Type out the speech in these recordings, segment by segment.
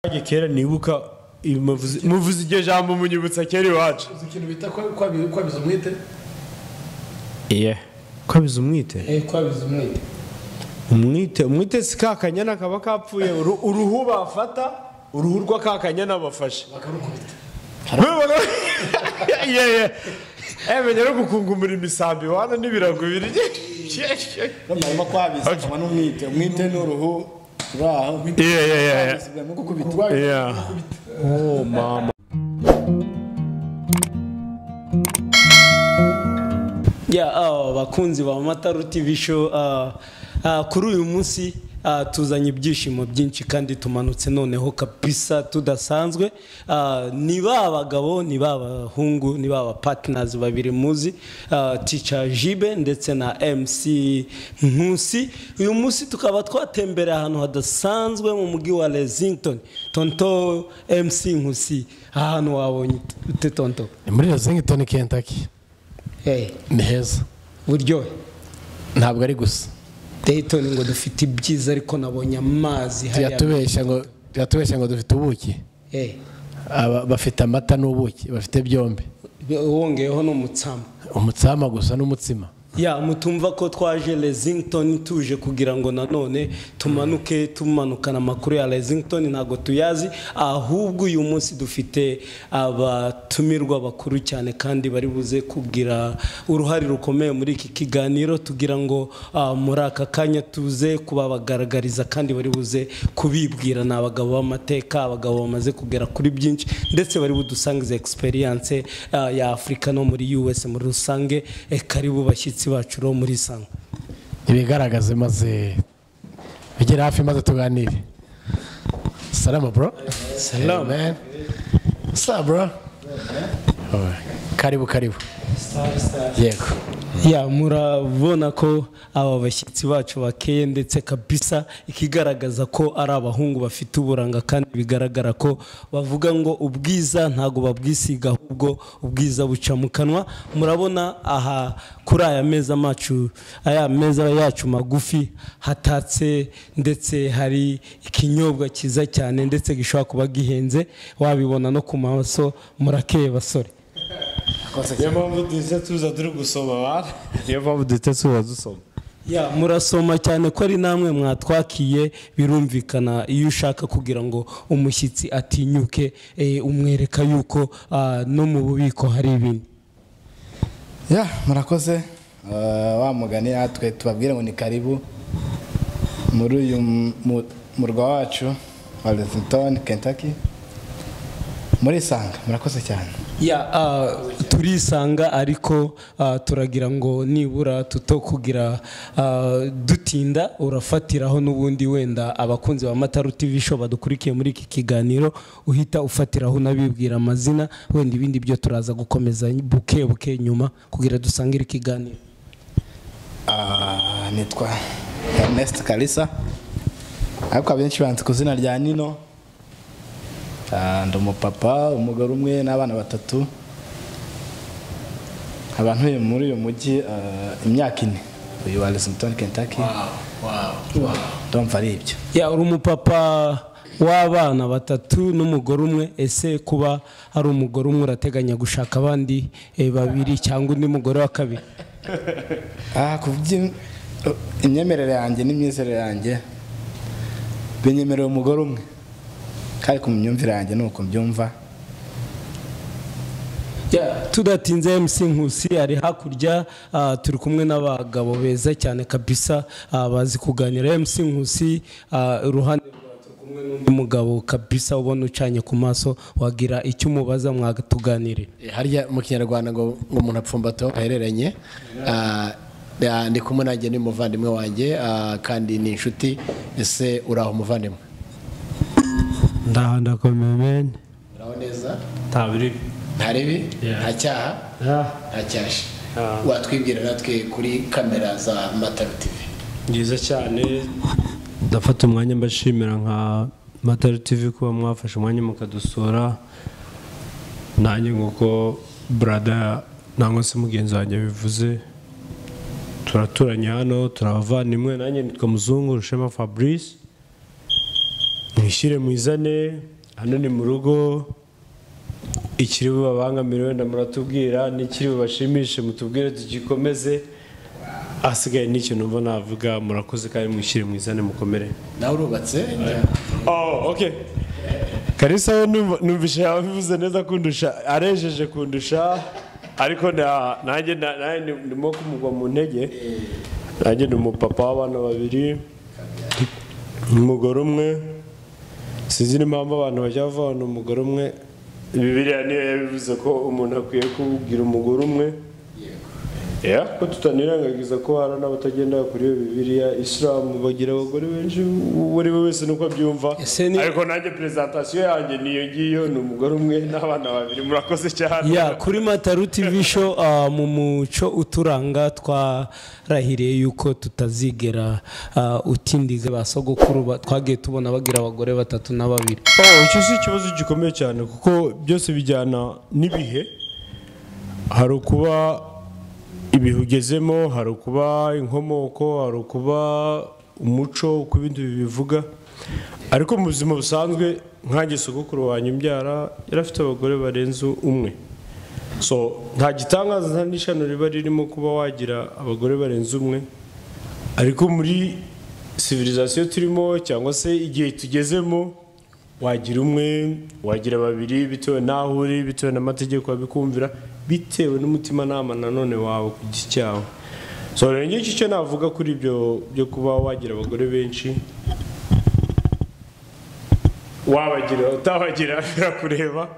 nanjye kera nibuka ibi muvuze- muvuze iryo jambo munyibutsa kera iwacu uzi ikintu bita kwa- kwabi- kwabiza umwete iye kwabize umwite Eh, kwabiza umwete umwite umwite si ka kanyana kaba kapfuye uru- uruhu bafata uruhu rwa ka kanyana bafashe bakarukubita yeye emenya no gukungumura imisambi wana n'ibirago birye bamurimo kwabiza Okay. akaba n'umwite umwite ni uruhu ruri aho iye iye iye ubwa no gukubita urwaye Yeah. Oh, mama. ya ah, bakunzi ba mataru tv show ah, ah, kuri uyu munsi ah, tuzanye ibyishimo byinshi kandi tumanutse noneho kabisa tudasanzwe Ah, ni ba bagabo ni ba bahungu ni ba bapatinasi babiri muzi ah, tica jibe ndetse na mc nkusi uyu munsi tukaba twatembereye ahantu hadasanzwe mu mujyi wa lexington tonto mc nkusi ahantu wabonye ute tonto ni muri Lexington Kentucky hey, ni heza buryohe ntabwo ari gusa Dayton ngo dufite ibyiza ariko nabonye amazi hariya. tuyatubeshya ngo tuyatubeshya ngo dufite ubuki Eh, Aba- bafite amata n'ubuki bafite byombi wongeyeho n'umutsama umutsama gusa n'umutsima ya mutumva ko twaje Lexington tuje kugira ngo nanone tumanuke tumanukana amakuru ya Lexington ntabwo tuyazi ahubwo uyu munsi dufite abatumirwa bakuru cyane kandi bari buze kugira uruhare rukomeye muri iki kiganiro tugira ngo ah, muri aka kanya tuze kubabagaragariza kandi bari buze kubibwira ni abagabo b'amateka abagabo bamaze kugera kuri byinshi ndetse bari budusangize experience ah, ya Afurika no muri US muri rusange Eh, karibu bashyitsi bacu ro muri sanga ibigaragaze maze bigere hafi maze tuganire salama bro Salam. Hey, man. What's up, bro Oh, karibu karibu yego ya murabona ko aba bashyitsi bacu bakeye ndetse kabisa ikigaragaza ko ari abahungu bafite uburanga kandi bigaragara ko bavuga ngo ubwiza ntabwo babwisiga ahubwo ubwiza buca mu kanwa murabona aha kuri aya meza macu aya meza yacu magufi hatatse ndetse hari ikinyobwa cyiza cyane ndetse gishobora kuba gihenze wabibona no ku maso murakeye basore niyo mpamvu duhita tuza turi gusoma bana niyo mpamvu duhita tuza dusoma Ya murasoma cyane ko ari namwe mwatwakiye birumvikana iyo ushaka kugira ngo umushyitsi atinyuke eh, umwereka yuko ah, no mu bubiko hari ibintu ya murakoze Eh, wa mugani natwe tubabwire ngo ni karibu muri uyu mu- mu- murwa wacu wa Lexington Kentucky muri sanga murakoze cyane ya ah, turisanga ariko ah, turagira ngo nibura tutokugira ah, dutinda urafatiraho n'ubundi wenda abakunzi ba mataru tv show badukurikiye muri iki kiganiro uhita ufatiraho unabibwira amazina wenda ibindi byo turaza gukomeza buke buke nyuma kugira dusangire ikiganiro Ah, nitwa Ernest Kalisa ariko abenshi banzi ku izina rya Nino Ah, ndi umupapa umugore umwe n'abana batatu abantu muri uyu mujyi ah, imyaka ine uyu wa Lexington Kentucky ndumva ari ibyo ya uri umupapa w'abana batatu n'umugore umwe ese kuba ari umugore umwe urateganya gushaka abandi eh, babiri cyangwa undi mugore wa kabiri Ah, ku byi- imyemerere yanjye n'imyizerere yanjye binyemerera umugore umwe kandi ku myumvire yanjye ni uko mbyumva tudatinze MC Nkusi ari hakurya ah, turi kumwe n'abagabo beza cyane kabisa ah, bazi kuganira MC Nkusi ah, iruhande rwa turi kumwe n'undi mugabo kabisa ubona ucanye ku maso wagira icyo umubaza mwatuganirira Eh, harya mu kinyarwanda ngo ngo umuntu apfumbata aho ahereranye Ah, ah, ndi kumwe nanjye ni umuvandimwe wanjye ah, kandi ni inshuti ese uraho umuvandimwe ndaha ndakomeye mene uraho neza tabiri nta ribi nta cyaha nta cyashi watwibwira natwe kuri kamera za mataru tivi byiza cyane ndafata umwanya mbashimira nka matari tivi kuba mwafashe umwanya mukadusura nanjye nk'uko burada nangwa se mugenzi wanjye bivuze turaturanye hano turabavandimwe nanjye nitwa muzungu rushema fabrice mwishyire mwizane hano ni mu rugo ikiri bubabangamire wenda muratubwira n'ikiri bubashimishe mutubwire tugikomeze asigaye n'ikintu numva navuga murakoze kandi mwishyire mwizane mukomere nawe urubatse Oh, okay. Kalisa we numva- numvise yabivuze neza kundusha arejeje kundusha ariko na- nanjye na- nanjye ndi- ndimo kumugwa mu ntege nanjye ndi umupapa w'abana babiri umugore umwe sinzi n'impamvu abantu bajya bavana umugore umwe bibiriya niyo yabivuze ko umuntu akwiye kubwira umugore umwe Yeah, ko tutanirangagiza ko hari n'abatagendera kuri iyo bibiliya isilamu bagira abagore benshi uwo ari we wese nuko abyumva Ese ni- ariko nanjye perezantasiyo yanjye niyo ngiyo ni umugore umwe n'abana babiri murakoze cyane ya kuri mataru tv show ah, mu muco uturanga twarahiriye yuko tutazigera ah, utindiza ba sogokuru ba- twagiye tubona bagira abagore batatu na babiri Oh, icyo si ikibazo gikomeye cyane kuko byose bijyana n'ibihe hari ukuba ibihe ugezemo hari ukuba inkomoko hari ukuba umuco uko ibindi bibivuga ariko mu buzima busanzwe nkanjye sogokuru wanjye imbyara yari afite abagore barenze umwe so nta gitangaza nta n'ishano riba ririmo kuba wagira abagore barenze umwe ariko muri civilisation turimo cyangwa se igihe tugezemo wagira umwe wagira babiri bitewe n'aho uri bitewe n'amategeko abikumvira bitewe n'umutimanama nanone wawe ku giti cyawe so rero ngicyo icyo navuga kuri ibyo byo kuba wagira abagore benshi wabagira utabagira birakureba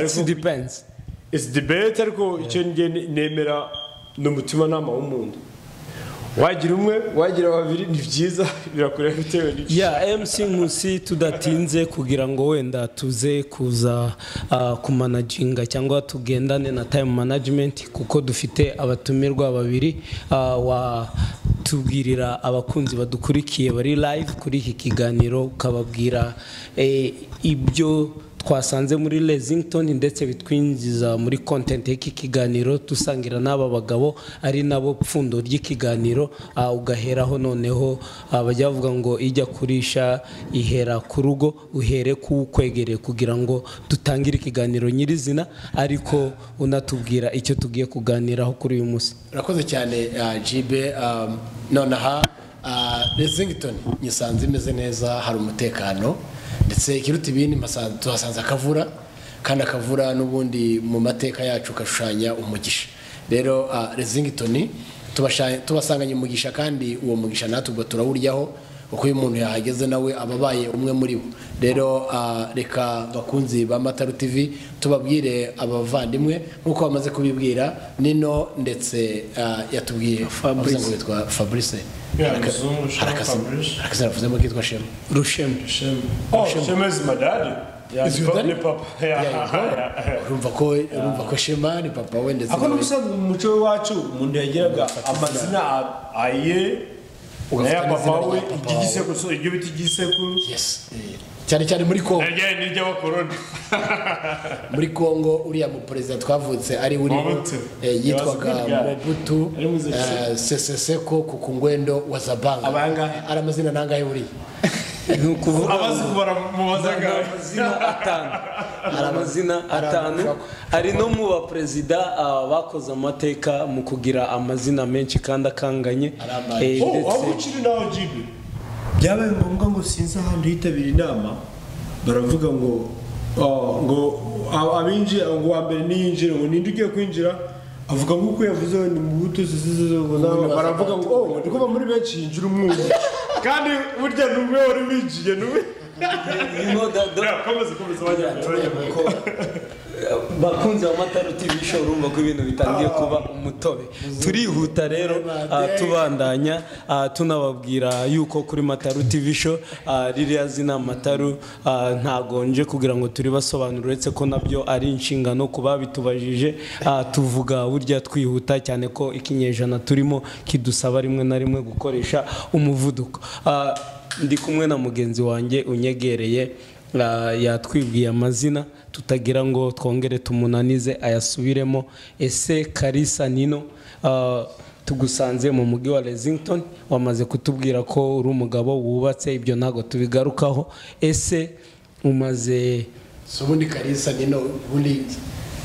It's depends it's debate ariko icyo njye nemera ni umutimanama w'umuntu wagira umwe wagira babiri ni byiza birakureba bitewe n'icyo ya mc nkusi tudatinze kugira ngo wenda tuze kuza ah, kumanaginga cyangwa tugendane na time management kuko dufite abatumirwa babiri ah, wa tubwirira abakunzi badukurikiye bari live kuri iki kiganiro ukababwira eh, ibyo twasanze muri Lexington ndetse bitwinjiza muri content y'iki kiganiro dusangira n'aba bagabo ari nabo pfundo ry'ikiganiro ah, ugaheraho noneho ah, bajya bavuga ngo ijya kurisha ihera ku rugo uhere kukwegereye kugira ngo dutangire ikiganiro nyirizina ariko unatubwira icyo tugiye kuganiraho kuri uyu munsi urakoze cyane ah, jibe um, nonaha ah, lexington nyisanze imeze neza hari umutekano ndetse ikiruta ibindi mpasa- tuhasanze akavura kandi akavura n'ubundi mu mateka yacu kashushanya umugisha rero ah, lexington tubasha- tubasanganye umugisha kandi uwo mugisha natwe ubwo turawuryaho uko iyo umuntu yahageze nawe aba abaye umwe muri bo rero ah, reka bakunzi ba mataru tv tubabwire abavandimwe nk'uko bamaze kubibwira nino ndetse ah, yatubwiye Fabrice. avuze ngo witwa fabrice Yeah, Haraka- muzungu, Shema harakase- Fabrice. harakase yavuzemo kitwa shema rushema Oh, Shema is my daddy. Yeah, Is ni your pa- daddy? ni papa. Yeah. urumva ko urumva ko shema ni papa we ndetse Ako n'ubusanzwe mu muco w'iwacu umuntu yagiraga amazina a- aye Ugafata n'aya papa n'izina we rya papa iry'igisekuru so iryo bita igisekuru yes eh, cyane cyane muri kongo naryaye n'iry'abakoroni muri kongo uriya muperezida twavutse ari uriho Mobutu. eh, He was a yitwaga good guy. mobutu Yari mwiza eh, seseseko kukungwendo wa zabanga Abangahe? ari amazina nangahe buriya ni ukuvuga abazi kubara mu Ni bazagari amazina atanu Ni amazina atanu ari no mu baperezida ah, bakoze amateka mu kugira amazina menshi kandi akanganye Arambaye. Eh, Oh, ndetse- aho ukiri naho jibi byabaye ngombwa ngo sinzi ahantu yitabira inama baravuga ngo oh, ngo ab- abinjira ngo uwa mbere niyinjire ngo ninde ugiye kwinjira avuga nk'uko yavuze ngo ni mu buto baravuga ngo oh ndi kuva muri benshi yinjira umwumwe kandi burya ni umwe wari winjiye ni umwe You know that- that- komeza komeza wajya ko bakunze ba matara tv show urumva ko ibintu bitangiye kuba umutobe turihuta rero ah, tubandanya ah, tunababwira yuko kuri mataru tv show ah, ririya zina mataru ah, ntago nje kugira ngo turibasobanurire uretse ko nabyo ari inshingano ku babitubajije ah, tuvuga burya twihuta cyane ko ikinyejana turimo kidusaba rimwe na rimwe gukoresha umuvuduko Ah, ndi kumwe na mugenzi wanjye unyegereye Ah, yatwibwiye amazina tutagira ngo twongere tumunanize ayasubiremo ese karisa nino ah, tugusanze mu mujyi wa Lexington wamaze kutubwira ko uri umugabo wubatse ibyo ntabwo tubigarukaho ese umaze si ubundi karisa nino ubundi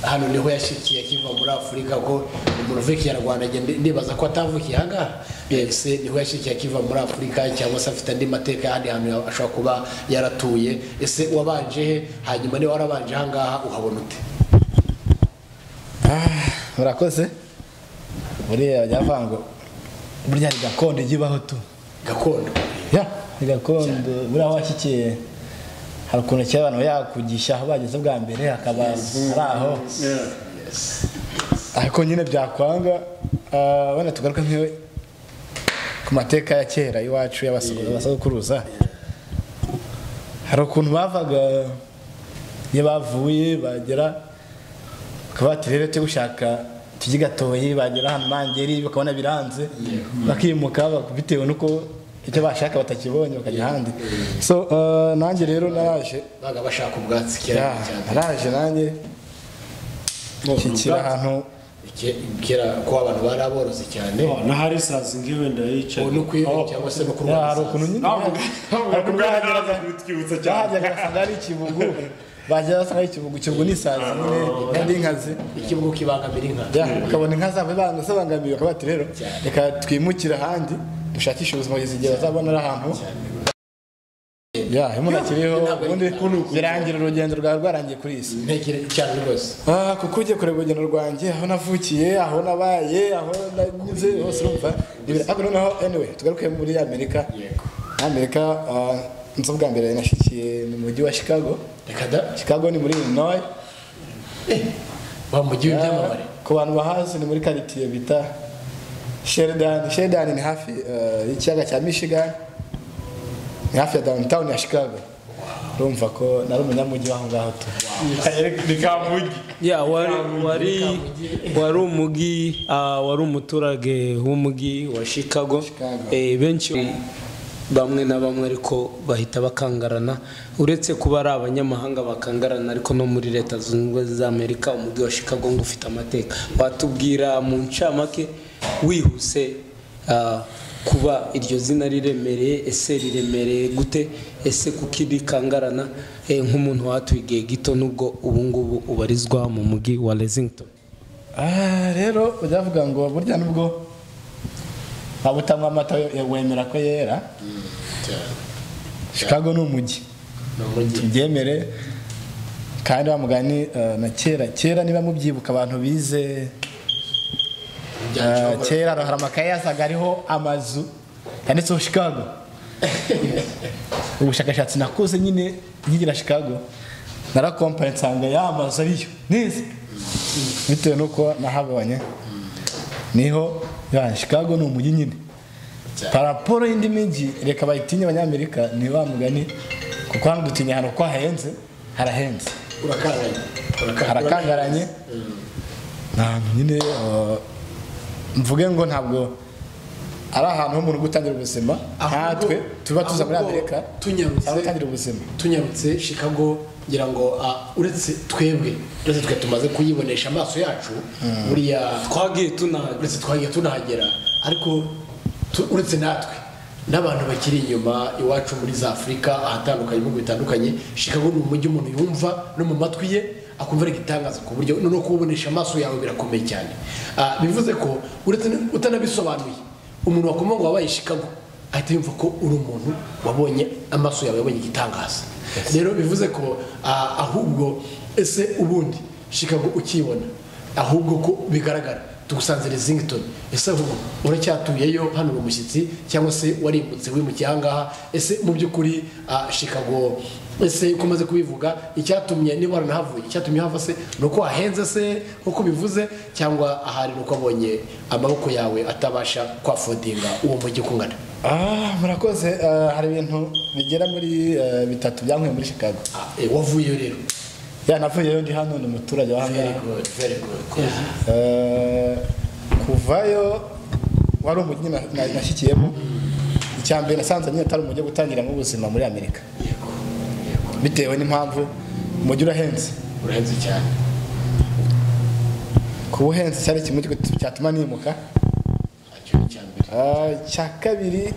hano niho yashikiye akiva muri afurika ko umuntu uvuye ikinyarwanda njye ndibaza ko atavukiye aha ngaha mbese niho yashikiye akiva muri afurika cyangwa se afite andi mateka ahandi hantu ashobora kuba yaratuye ese wabanje he hanyuma niba warabanje aha ngaha uhabona ute murakoze buriya byavuga ngo burya ni gakondo ijya ibaho tu gakondo ya ni gakondo buriya washyikiye hari ukuntu kera abantu yakugisha aho bageze bwa mbere hakaba ari aho ariko nyine byakwanga ah, wenda tugaruke nk'iyo ku mateka ya kera iwacu y'abasakuruza hari ukuntu bavaga iyo bavuye bagera bakaba bati rero tujye gushaka tujye gatoyi bagera ahantu mangeri bakabona biranze bakimuka bak- bitewe n'uko icyo bashaka batakibonye bakajya ahandi so ah, nanjye rero naraje baga bashaka ubwatsi kera Yeah, cyane naraje nanjye nshyikira ahantu Ke- kera ko abantu bari aborozi cyane na hari sazi nk'iwe ndayicaye ubu ni ukwiba cyangwa se no kurwara hari ukuntu nyine bahageraga basanga ari ikibugu bagera basanga ari ikibugu ikibugu ni isazi nyine kandi inkazi ikibuga kibangamira inka bakabona inka zabo banga zabangamiye bakaba bati rero reka twimukire ahandi dushakishe ubuzima bwiza igihe bazabona ari ahantu Yeah, umuntu akiriho ubundi birangira urugendo rwawe rwarangiye kuri iyi si ntekere cyane rwose Ah, kuko ugiye kureba urugendo rwanjye aho navukiye aho nabaye aho nanyuze hose urumva Ibira- ariko noneho anyway tugaruke muri amerika amerika ah, nzi bwa mbere nashyikiye mu mujyi wa chicago reka da chicago ni muri illinois wa mujyi w'ibyamamare Ah, ku bantu bahazi ni muri karitiye bita sheridan sheridan ni hafi ah, y'ikiyaga cya michigan ni hafi ya downtown ya chicago urumva ko nari umunyamujyi w'aho ngaho tu ni kamujyi ya wari wari wari umujyi ah, wari umuturage w'umujyi wa chicago Chicago. Eh, benshi bamwe na bamwe ariko bahita bakangarana uretse kuba ari abanyamahanga bakangarana ariko no muri leta zunze ubumwe z'amerika umujyi wa chicago ngo ufite amateka watubwira mu ncamake wihuse ah, kuba iryo zina riremereye ese riremereye gute ese kuko rikangarana Eh, nk'umuntu watuye igihe gito n'ubwo ubu ngubu ubarizwa mu mujyi wa lexington Ah, rero byavuga ngo burya nubwo waba utanywa amata we- wemera ko yera chicago ni umujyi ni umujyi tubyemere kandi wa mugani eh, na kera kera niba mubyibuka abantu bize eh, kera hari amakaye yasaga ariho amazu yanditseho chicago ubushakashatsi nakoze nyine nkigira chicago narakompanye nsanga ya mazu ariyo nize bitewe n'uko nahabonye niho ya chicago ni umujyi nyine paraporo y'indi mijyi reka bayitinye abanyamerika ni wa mugani kuko hano dutinya ahantu ko hahenze harahenze urakanganye harakangaranye ntabwo nyine eh, mvuge ngo ntabwo ari ahantu h'umuntu gutangira ubuzima nkatwe tuba tuza muri ahubwo amerika tunyarutse- aho gutangira ubuzima tunyarutse chicago ngira ngo ah, uretse twebwe uretse twe tumaze kuyibonesha amaso yacu buriya twagiye tunahaga uretse twagiye tunahagera ariko tu- uretse natwe n'abantu bakiri inyuma iwacu muri za afurika ahatandukanye ibihugu bitandukanye chicago ni umujyi umuntu yumva no mu matwi ye akumva ari igitangaza ku buryo no kuwubonesha amaso yawe birakomeye cyane Ah, bivuze ko uretse n- utanabisobanuye umuntu wakomanga wabaye chicago ahita yumva ko uri umuntu wabonye amaso yawe yabonye igitangaza rero bivuze ko ah, ahubwo ese ubundi chicago ukiyibona ahubwo ko bigaragara tugusanze Lexington ese ahubwo uracyatuyeyo hano uri umushyitsi cyangwa se warimbutse wimukiye ahangaha ese mu by'ukuri ah, Chicago ese uko umaze kubivuga icyatumye niba waranahavuye icyatumye hava se ni uko wahenze se nk'uko bivuze cyangwa ahari ni uko abonye amaboko yawe atabasha kwafodinga uwo mujyi uko ungana Ah, murakoze eh, hari ibintu bigera muri eh, bitatu byankuye muri chicago Ah, eh, wavuyeyo rero ya navuyeyo ndi hano ni umuturage wa hano very good very good Eh, kuvayo wari umujyi na- na- nashyikiyemo icya mbere nasanze nyine atari umujyi wo gutangiramo ubuzima muri amerika bitewe n'impamvu umujyi urahenze urahenze cyane kuba uhenze cyari kimwe cyo- cyatuma nimuka icya kabiri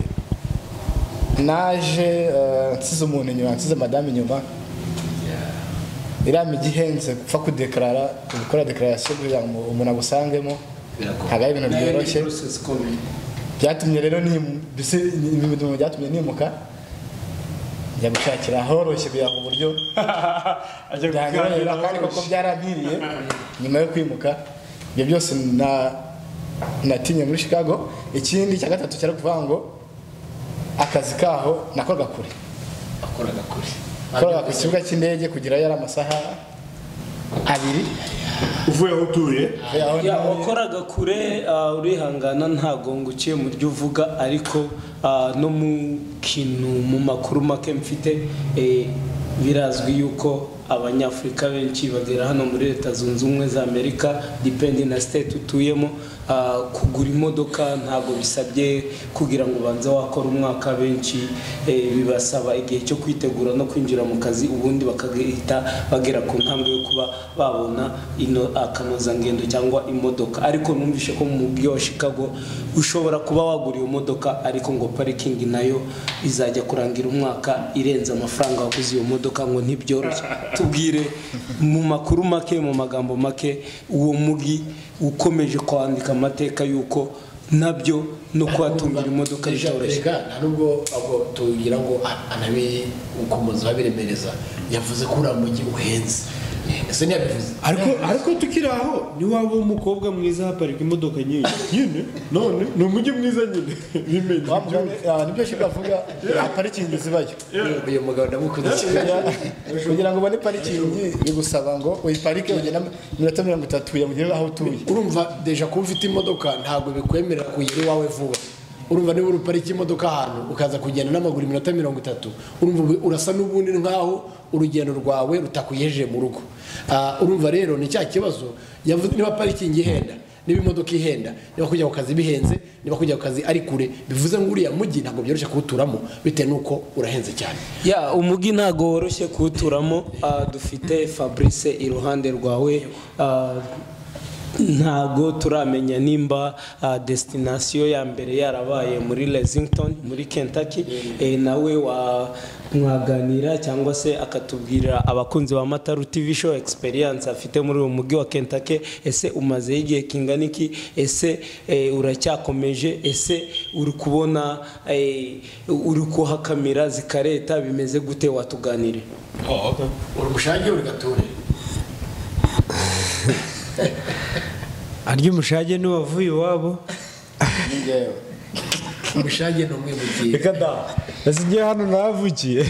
naje eh, nsize umuntu inyuma nsize madamu inyuma iriya migi ihenze gupfa kudekarara gukora dekararasiyo kugira ngo umuntu agusangemo ntabwo ari ibintu byoroshye byatumye rero nimu- mbese ni- ni ibintu byatumye nimuka njya gushakira ahoroshye kugira ngo uburyo Ajya byanyorohera kandi koko byarantiriye nyuma yo kwimuka ibyo byose na- natinye muri chicago ikindi cya gatatu cyari ukuvuga ngo akazi kaho nakoraga kure akoraga kure nakoraga ku kibuga cy'indege kugerayo ari amasaha abiri uvuye aho utuye Avuye aho Ya, nawe- wakoraga kure ah, urihangana ntabwo ngo uciye mu byo uvuga ariko ah, no mu kintu mu makuru make mfite eh, birazwi yuko abanyafurika benshi bagera hano muri leta zunze ubumwe za amerika dipendi na state utuyemo ah, kugura imodoka ntabwo bisabye kugira ngo ubanze wakora umwaka benshi eh, bibasaba igihe cyo kwitegura no kwinjira mu kazi ubundi bakagahita bagera ku ntambwe yo kuba babona ino akanozangendo cyangwa imodoka ariko numvishe ko mu mujyi wa chicago ushobora kuba wagura iyo modoka ariko ngo parikingi nayo izajya kurangira umwaka irenze amafaranga waguze iyo modoka ngo ntibyoroshye tubwire mu makuru make mu magambo make uwo mugi ukomeje kwandika amateka y'uko nabyo no kuhatungira imodoka Deja- bitoroshye Erega nta nubwo ahubwo tugira ngo a- anabe ukomeza abiremereza yavuze ko uriya mujyi uhenze ese ntiyabivuze ariko ariko tukiri aho niwaba umukobwa mwiza haparika imodoka nyinshi nyine none ni umujyi mwiza nyine bimenye wa mugani ah, nibyo shaka avuga nta parikingi zibayo uyu mugabo ndamukunze cyane kugira ngo ubone parikingi bigusaba ngo uyiparike ugenda iminota mirongo itatu yamugere aho utuye urumva deja kuba ufite imodoka ntabwo bikwemerera kugera iwawe vuba urumva niba uruparika imodoka ahantu ukaza kugenda n'amaguru iminota mirongo itatu urumva ubu- urasa n'ubundi nk'aho urugendo rwawe rutakuyeje mu rugo Ah, urumva rero ni cya kibazo yavuze niba parikingi ihenda niba imodoka ihenda niba kujya ku kazi bihenze niba kujya ku kazi ari kure bivuze ngo uriya mujyi ntabwo byoroshye kuwuturamo bitewe n'uko urahenze cyane ya umujyi ntabwo woroshye kuwuturamo ah, dufite fabrice iruhande rwawe ah, ntabwo turamenya nimba ah, destination ya mbere yarabaye muri lexington muri kentucky Eh, nawe wa mwaganira cyangwa se akatubwira abakunzi ba mataru tv show experience afite muri uwo mujyi wa kentucky ese umazeho igihe kingana iki ese eh, uracyakomeje ese uri kubona eh, uri kuhakamira zikareta bimeze gute watuganire uri umushage uri gature arya umushage n'uwavuye iwabo ningewe umushage ni umwe mu gihe reka da ese ngiye hano navukiye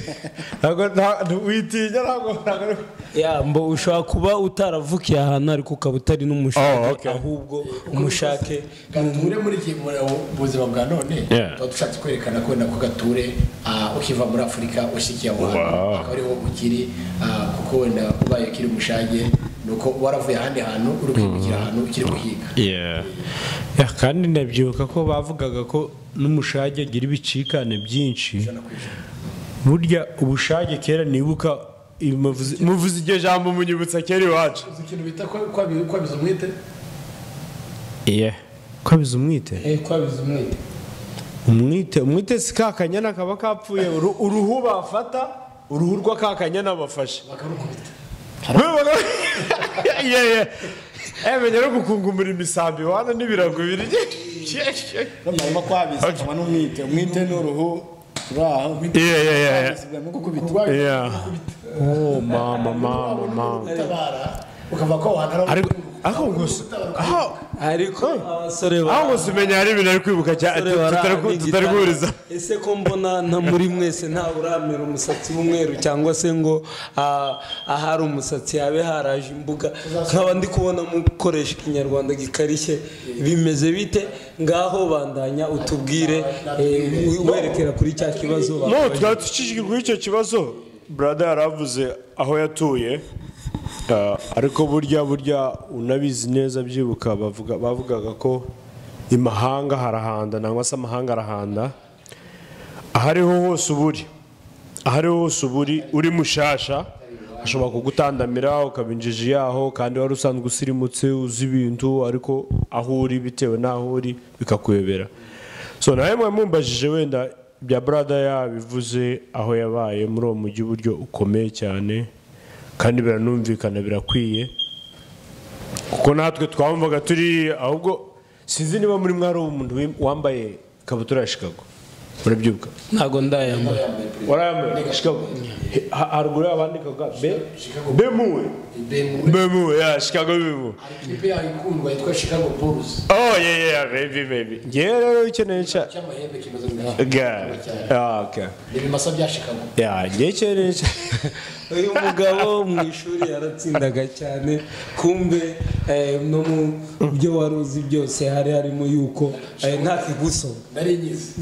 ntabwo nta- nta- witinya ntabwo ntabwo ari- ya mbo ushobora kuba utaravukiye ahantu ariko ukaba utari n'umushake Oh, okay. ahubwo umushake gature muri iki muri ubu buzima bwa none Yeah. tuba dushatse kwerekana ko nako gature ah, ukiva muri afurika ushyikiye aho hantu Wow. akaba ariho ukiri ah, kuko wenda ubaye ukiri umushage ni uko waravuye ahandi hantu uri kwimukira ahantu ukiri guhiga Yeah. Ya, kandi ndabyibuka ko bavugaga ko n'umushage agira ibicikane byinshi burya ubushage kera nibuka ibi muvuze- muvuze iryo jambo munyibutsa kera iwacu uzi ikintu bita kwabiza umwete kwabiza umwite kwabiza umwete umwite umwite si ka kanyana kaba kapfuye uru- uruhu bafata uruhu rwa ka kanyana bafashe bakarukubita yeye emenya no gukunkumura imisambi wana n'ibirago biri barimo kwabiza akaba n'umwite umwite n'uruhu turaho Yeah, yeah, yeah, yeah. mu gukubita Yeah. Oh, mama, mama, mama. utabara ukava ko wahana Ariko aho gusa aho ariko abasore ba- aho gusa umenya hari ibintu ari kwibuka cyane abasore bari tutari ahantu tutari h'igitaka. guhuriza ese ko mbona nta muri mwese nta uramera umusatsi w'umweru cyangwa se ngo ah, ahari umusatsi habe haraje imbuga nkaba ndi kubona mukoresha ikinyarwanda gikarishye bimeze bite ngaho bandanya utubwire eh, werekera kuri cya kibazo no bakubaje. twari dukikijwe n'icyo kibazo brada yaravuze aho yatuye Ah, ariko burya burya unabizi neza byibuka bavuga bavugaga ko imahanga harahanda nangwa se amahanga arahanda aho ariho hose uba uri aho ariho hose uba uri uri mushasha ashobora kugutandamira ukaba injiji yaho kandi wari usanzwe usirimutse uzi ibintu ariko aho uri bitewe n'aho uri bikakuyobera so nawe mwe mumbajije wenda bya brada yabivuze aho yabaye muri uwo mujyi uburyo ukomeye cyane kandi biranumvikana birakwiye kuko natwe twamvaga turi ahubwo sinzi niba muri mwari umuntu wambaye ikabutura ya shikago murabyuka ntabwo ndayambara warayambaye shikago He- ha- haruguru yaho bandikaga be bemuwe bemuwe ya shikago bemuwe ikipe yawe ikundwa yitwa chicago bulls oh yeah yeah baby baby ngewe rero ukeneye cya cy'amahembe kimaze gukina God. Ah, okay. ni ibimasa bya chicago Yeah, ngewe ukeneye cya- uyu mugabo mu ishuri yaratsindaga cyane kumbe eh, no mu byo wari uzi byose hari harimo yuko eh, nta kigusoba nari nyizi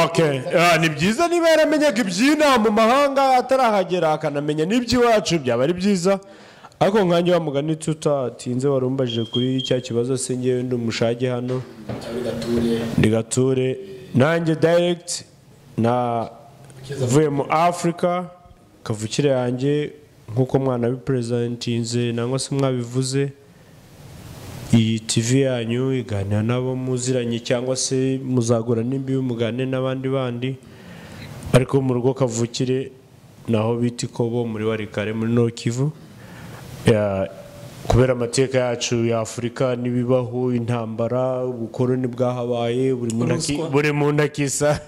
Okay. Ah, ni byiza niba yaramenyaga iby'inama mu mahanga atarahagera akanamenya n'iby'iwacu byaba ari byiza ariko nkanjye wa mugani tutatinze wari umbajije kuri cya kibazo se ngewe ndi umushage hano cyangwa igature ndi gature nanjye direct na vuye mu afurika kavukire yanjye nk'uko mwana biperezentinze nangwa se mwabivuze iyi tv yanyu iganira n'abo muziranye cyangwa se muzagura n'imbibi muganire n'abandi bandi ariko mu rugo kavukire naho bita ikobo muri warikare muri nokivu Ya- kubera amateka yacu ya afurika n'ibibaho intambara ubukoroni bwahabaye buri muntu aki- Ruswa. buri muntu akisa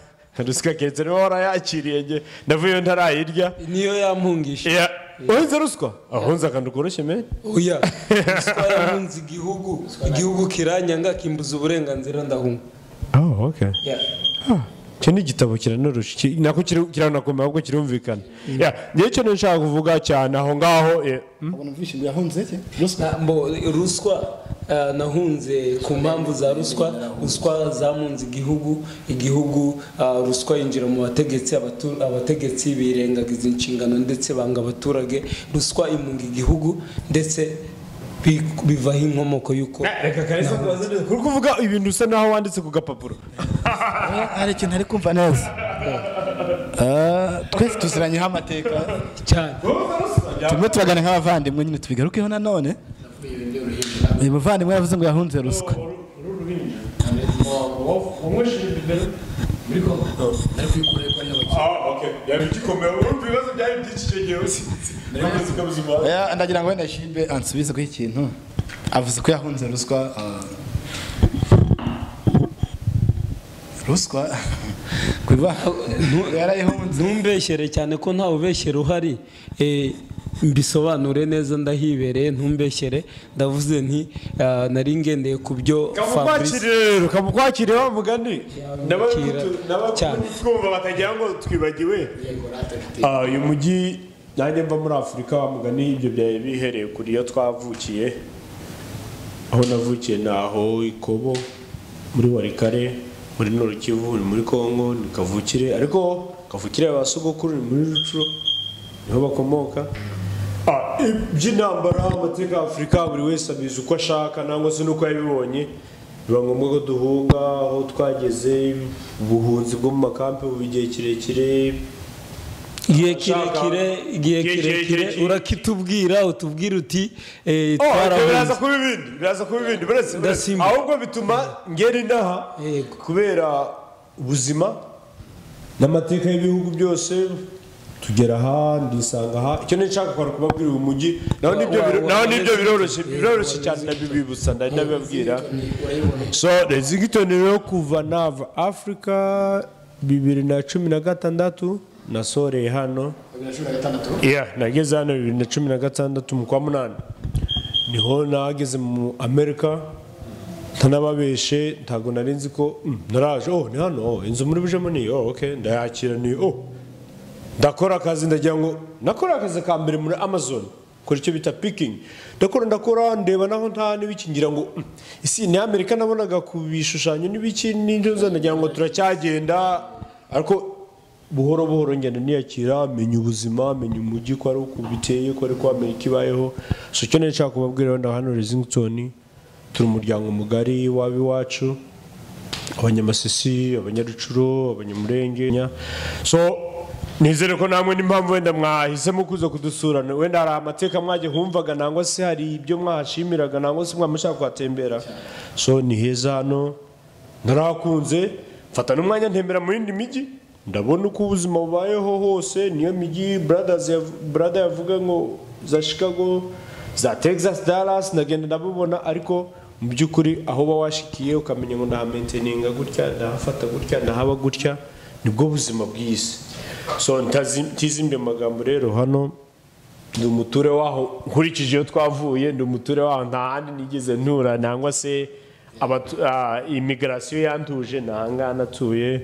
ruswa keretse niba warayakiriye njye ndavuyeyo ntarayirya niyo yampungisha Ya- wahinze ruswa ahunze akantu koroshye meni oya ruswa yahunze igihugu igihugu kiranyanga kimbuza uburenganzira ndahunga oh, okay. icyo ni igitabo kiranarushya Ki- nako kiri- kiranakomeye ahubwo kirumvikana Ya, njyewe icyo nshaka kuvuga cyane aho ngaho eh, hmm? Ubona umvishije yahunze iki? Ruswa. Na- mbo- ruswa eh, nahunze ku mpamvu za ruswa ruswa zamunze igihugu igihugu eh, ruswa yinjira mu bategetsi abatu- abategetsi birengagiza inshingano ndetse banga abaturage ruswa imunga igihugu ndetse bi- bivaho inkomoko y'uko reka kahise kubaza neza kuri kuvuga ibintu usa naho wanditse ku gapapuro Ah, hari ikintu ari kumva neza Ah, twese tuziranyeho amateka cyane turimo turagana nk'abavandimwe nyine tubigarukeho nanone uyu muvandimwe yavuze ngo yahunze ruswa nari kuyikurayo ko ari iy'abakire. Oya, ndagira ngo wenda shibe ansubize kuri iki kintu avuze ko yahunze ruswa ah, ruswa kuva yarayihunze ntumbeshyere cyane ko ntawe ubeshyera uhari Eh, mbisobanure neza ndahibereye ntumbeshyere ndavuze nti eh, nari ngendeye ku byo Fabrice kamukwakire rero kamukwakire wa mugani Kira. Cyane. n'abatwumva batagira ngo twibagiwe Ah, uyu mujyi nanjye mva muri afurika wa mugani ibyo byari bihereye kuri iyo twavukiye aho navukiye ni aho ikobo muri warikare muri norukivu ni muri kongo ni kavukire ariko kavukire ba sogokuru ni muri rucuro niho bakomoka Ah, iby'intambara amateka ya afurika buri wese abizi uko ashaka nangwa se n'uko yabibonye biba ngombwa ko duhunga aho twageze ubuhunzi bwo mu makampi buba igihe kirekire igihe Ashaka- kirekire igihe Igihe kirekire kirekire. urakitubwira utubwira uti eh, Oh, ibyo biraza twarahunze kuba ibindi biraza kuba ibindi buretse buretse. Ndasimba. ahubwo bituma ngera inaha Yego. kubera ubuzima n'amateka y'ibihugu byose tugera aha ndisanga aha icyo nshaka kwari kubabwira uyu mujyi naho nibyo biro- wa- naho wa- nibyo wa- biroroshye wa- biroroshye wa- cyane ndabibibutsa ndari ndabibabwira so lexington rero kuva nava afurika bibiri na cumi na gatandatu nasoreye hano Yeah, nageze hano bibiri na cumi na gatandatu mu kwa munani niho nageze mu amerika ntanababeshe ntabwo nari nzi ko mm, naraje oh ni hano oh, inzu muri bujemo ni iyi, oh okay ndayakira ni iyi, oh ndakora akazi ndagira ngo nakora akazi ka mbere muri amazon kora icyo bita pikingi ndakora ndakora ndeba naho nta n'ibiki ngira ngo mm, isi ni amerika nabonaga ku bishushanyo n'ibiki n'inzoza ndagira ngo turacyagenda ariko buhoro buhoro ngenda niyakira menya ubuzima menya umujyi ko ari uku biteye ko ari ko amerika ibayeho si icyo nari nshaka kubabwira wenda hano lexington turi umuryango mugari waba iwacu abanyamasisi abanyarucuro abanyamurenge nya. so nizere ko namwe n'impamvu wenda mwahisemo kuza kudusura wenda hari amateka mwajya humvaga nangwa se hari ibyo mwahashimiraga nangwa se mwaba mushaka kuhatembera so ni heza hano narahakunze mfata n'umwanya ntembera mu yindi mijyi ndabona uko ubuzima bubayeho hose niyo mijyi bradazi yav- brada yavuga ngo za chicago za texas dallas ndagenda ndabibona ariko mu by'ukuri aho uba washikiye ukamenya ngo ndahamenteninga gutya ndahafata gutya ndahaba gutya nibwo buzima bw'isi so ntazi- ntizimbe mu magambo rero hano ndi umuture waho nkurikije iyo twavuye ndi umuture waho nta handi nigeze ntura nangwa se abatu- ah, imigarasiyo yantuje ni ahangaha natuye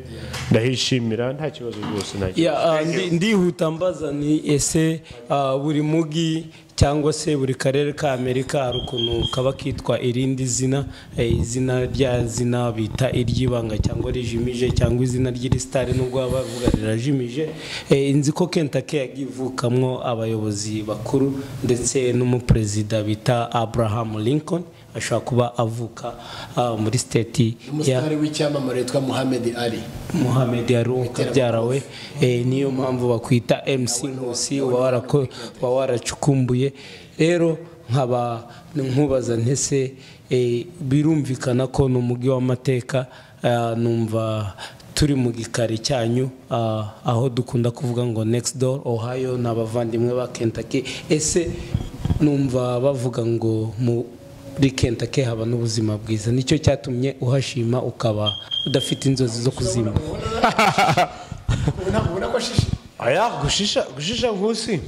ndahishimira nta kibazo rwose nta kibazo Ya, ah, ndi- ndihuta mbaza ni ese ah, buri mugi cyangwa se buri karere ka amerika hari ukuntu kaba kitwa irindi zina eh, izina rya zina bita iry'ibanga cyangwa rijimije cyangwa izina ry'irisitari nubwo baba bavuga rirajimije Eh, nzi ko kentaki yagiye ivukamwo abayobozi bakuru ndetse n'umuperezida bita abraham lincoln ashobora kuba avuka ah, muri siteti ya umusitari w'icyamamare witwa muhammed ali muhammed yari ukabyara we eh, niyo mpamvu bakwita mc nkusi uba warako- uba waracukumbuye rero nkaba nkubaza ntese eh, birumvikana ko ni umujyi w'amateka ah, numva turi mu gikari cyanyu ah, aho dukunda kuvuga ngo next door ohio ni abavandimwe ba kentucky ese numva bavuga ngo mu muri kentake haba n'ubuzima bwiza nicyo cyatumye uhashima ukaba udafite inzozi zo kuzima ntabwo ubona ko ashishe aya gushisha gushisha nkusi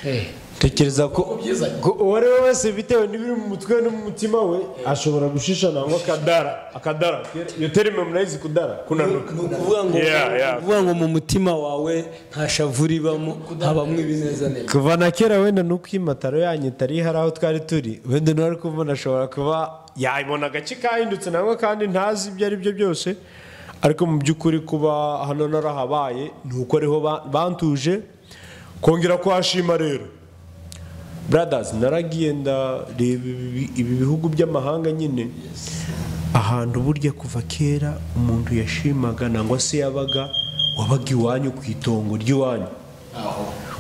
Eh. tekereza ko byiza. ko uwo ari we wese bitewe n'ibiri mu mutwe no mu mutima we ashobora gushisha nangwa akadara akadara iyo terime munayizi kudara kunanuka Ni ukuvuga ngo- Yeah, ni yeah. ukuvuga ngo mu mutima wawe nta shavu ribamo habamo ibinezaneza kuva na kera wenda nuko iyi mataro yanyu itari hari aho twari turi wenda nawe ari kubona ashobora kuba yayibona agace kahindutse nangwa kandi ntazi ibyo ari byo byose ariko mu by'ukuri kuba hano narahabaye ni uko ariho ba- bantuje kongera kuhashima rero bradazi naragiye ndareba ibi- ibi bihugu by'amahanga nyine ahantu burya kuva kera umuntu yashimaga nangwa se yabaga wabaga iwanyu ku itongo ry'iwanyu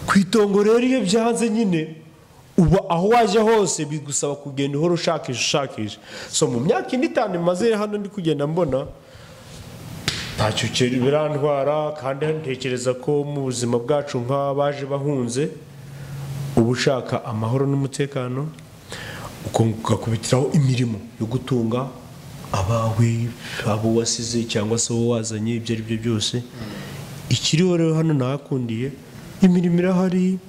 ku itongo rero iyo byanze nyine uba aho waje hose bigusaba kugenda uhora ushakisha ushakisha so mu myaka ine itanu maze hano ndi kugenda mbona ntacyo ki- birantwara kandi ntekereza ko mu buzima bwacu nk'abaje bahunze uba ushaka amahoro n'umutekano ukonga ugakubitiraho imirimo yo gutunga abawe abo wasize cyangwa se wowe wazanye ibyo ari byo byose ikiriho rero hano nahakundiye imirimo irahari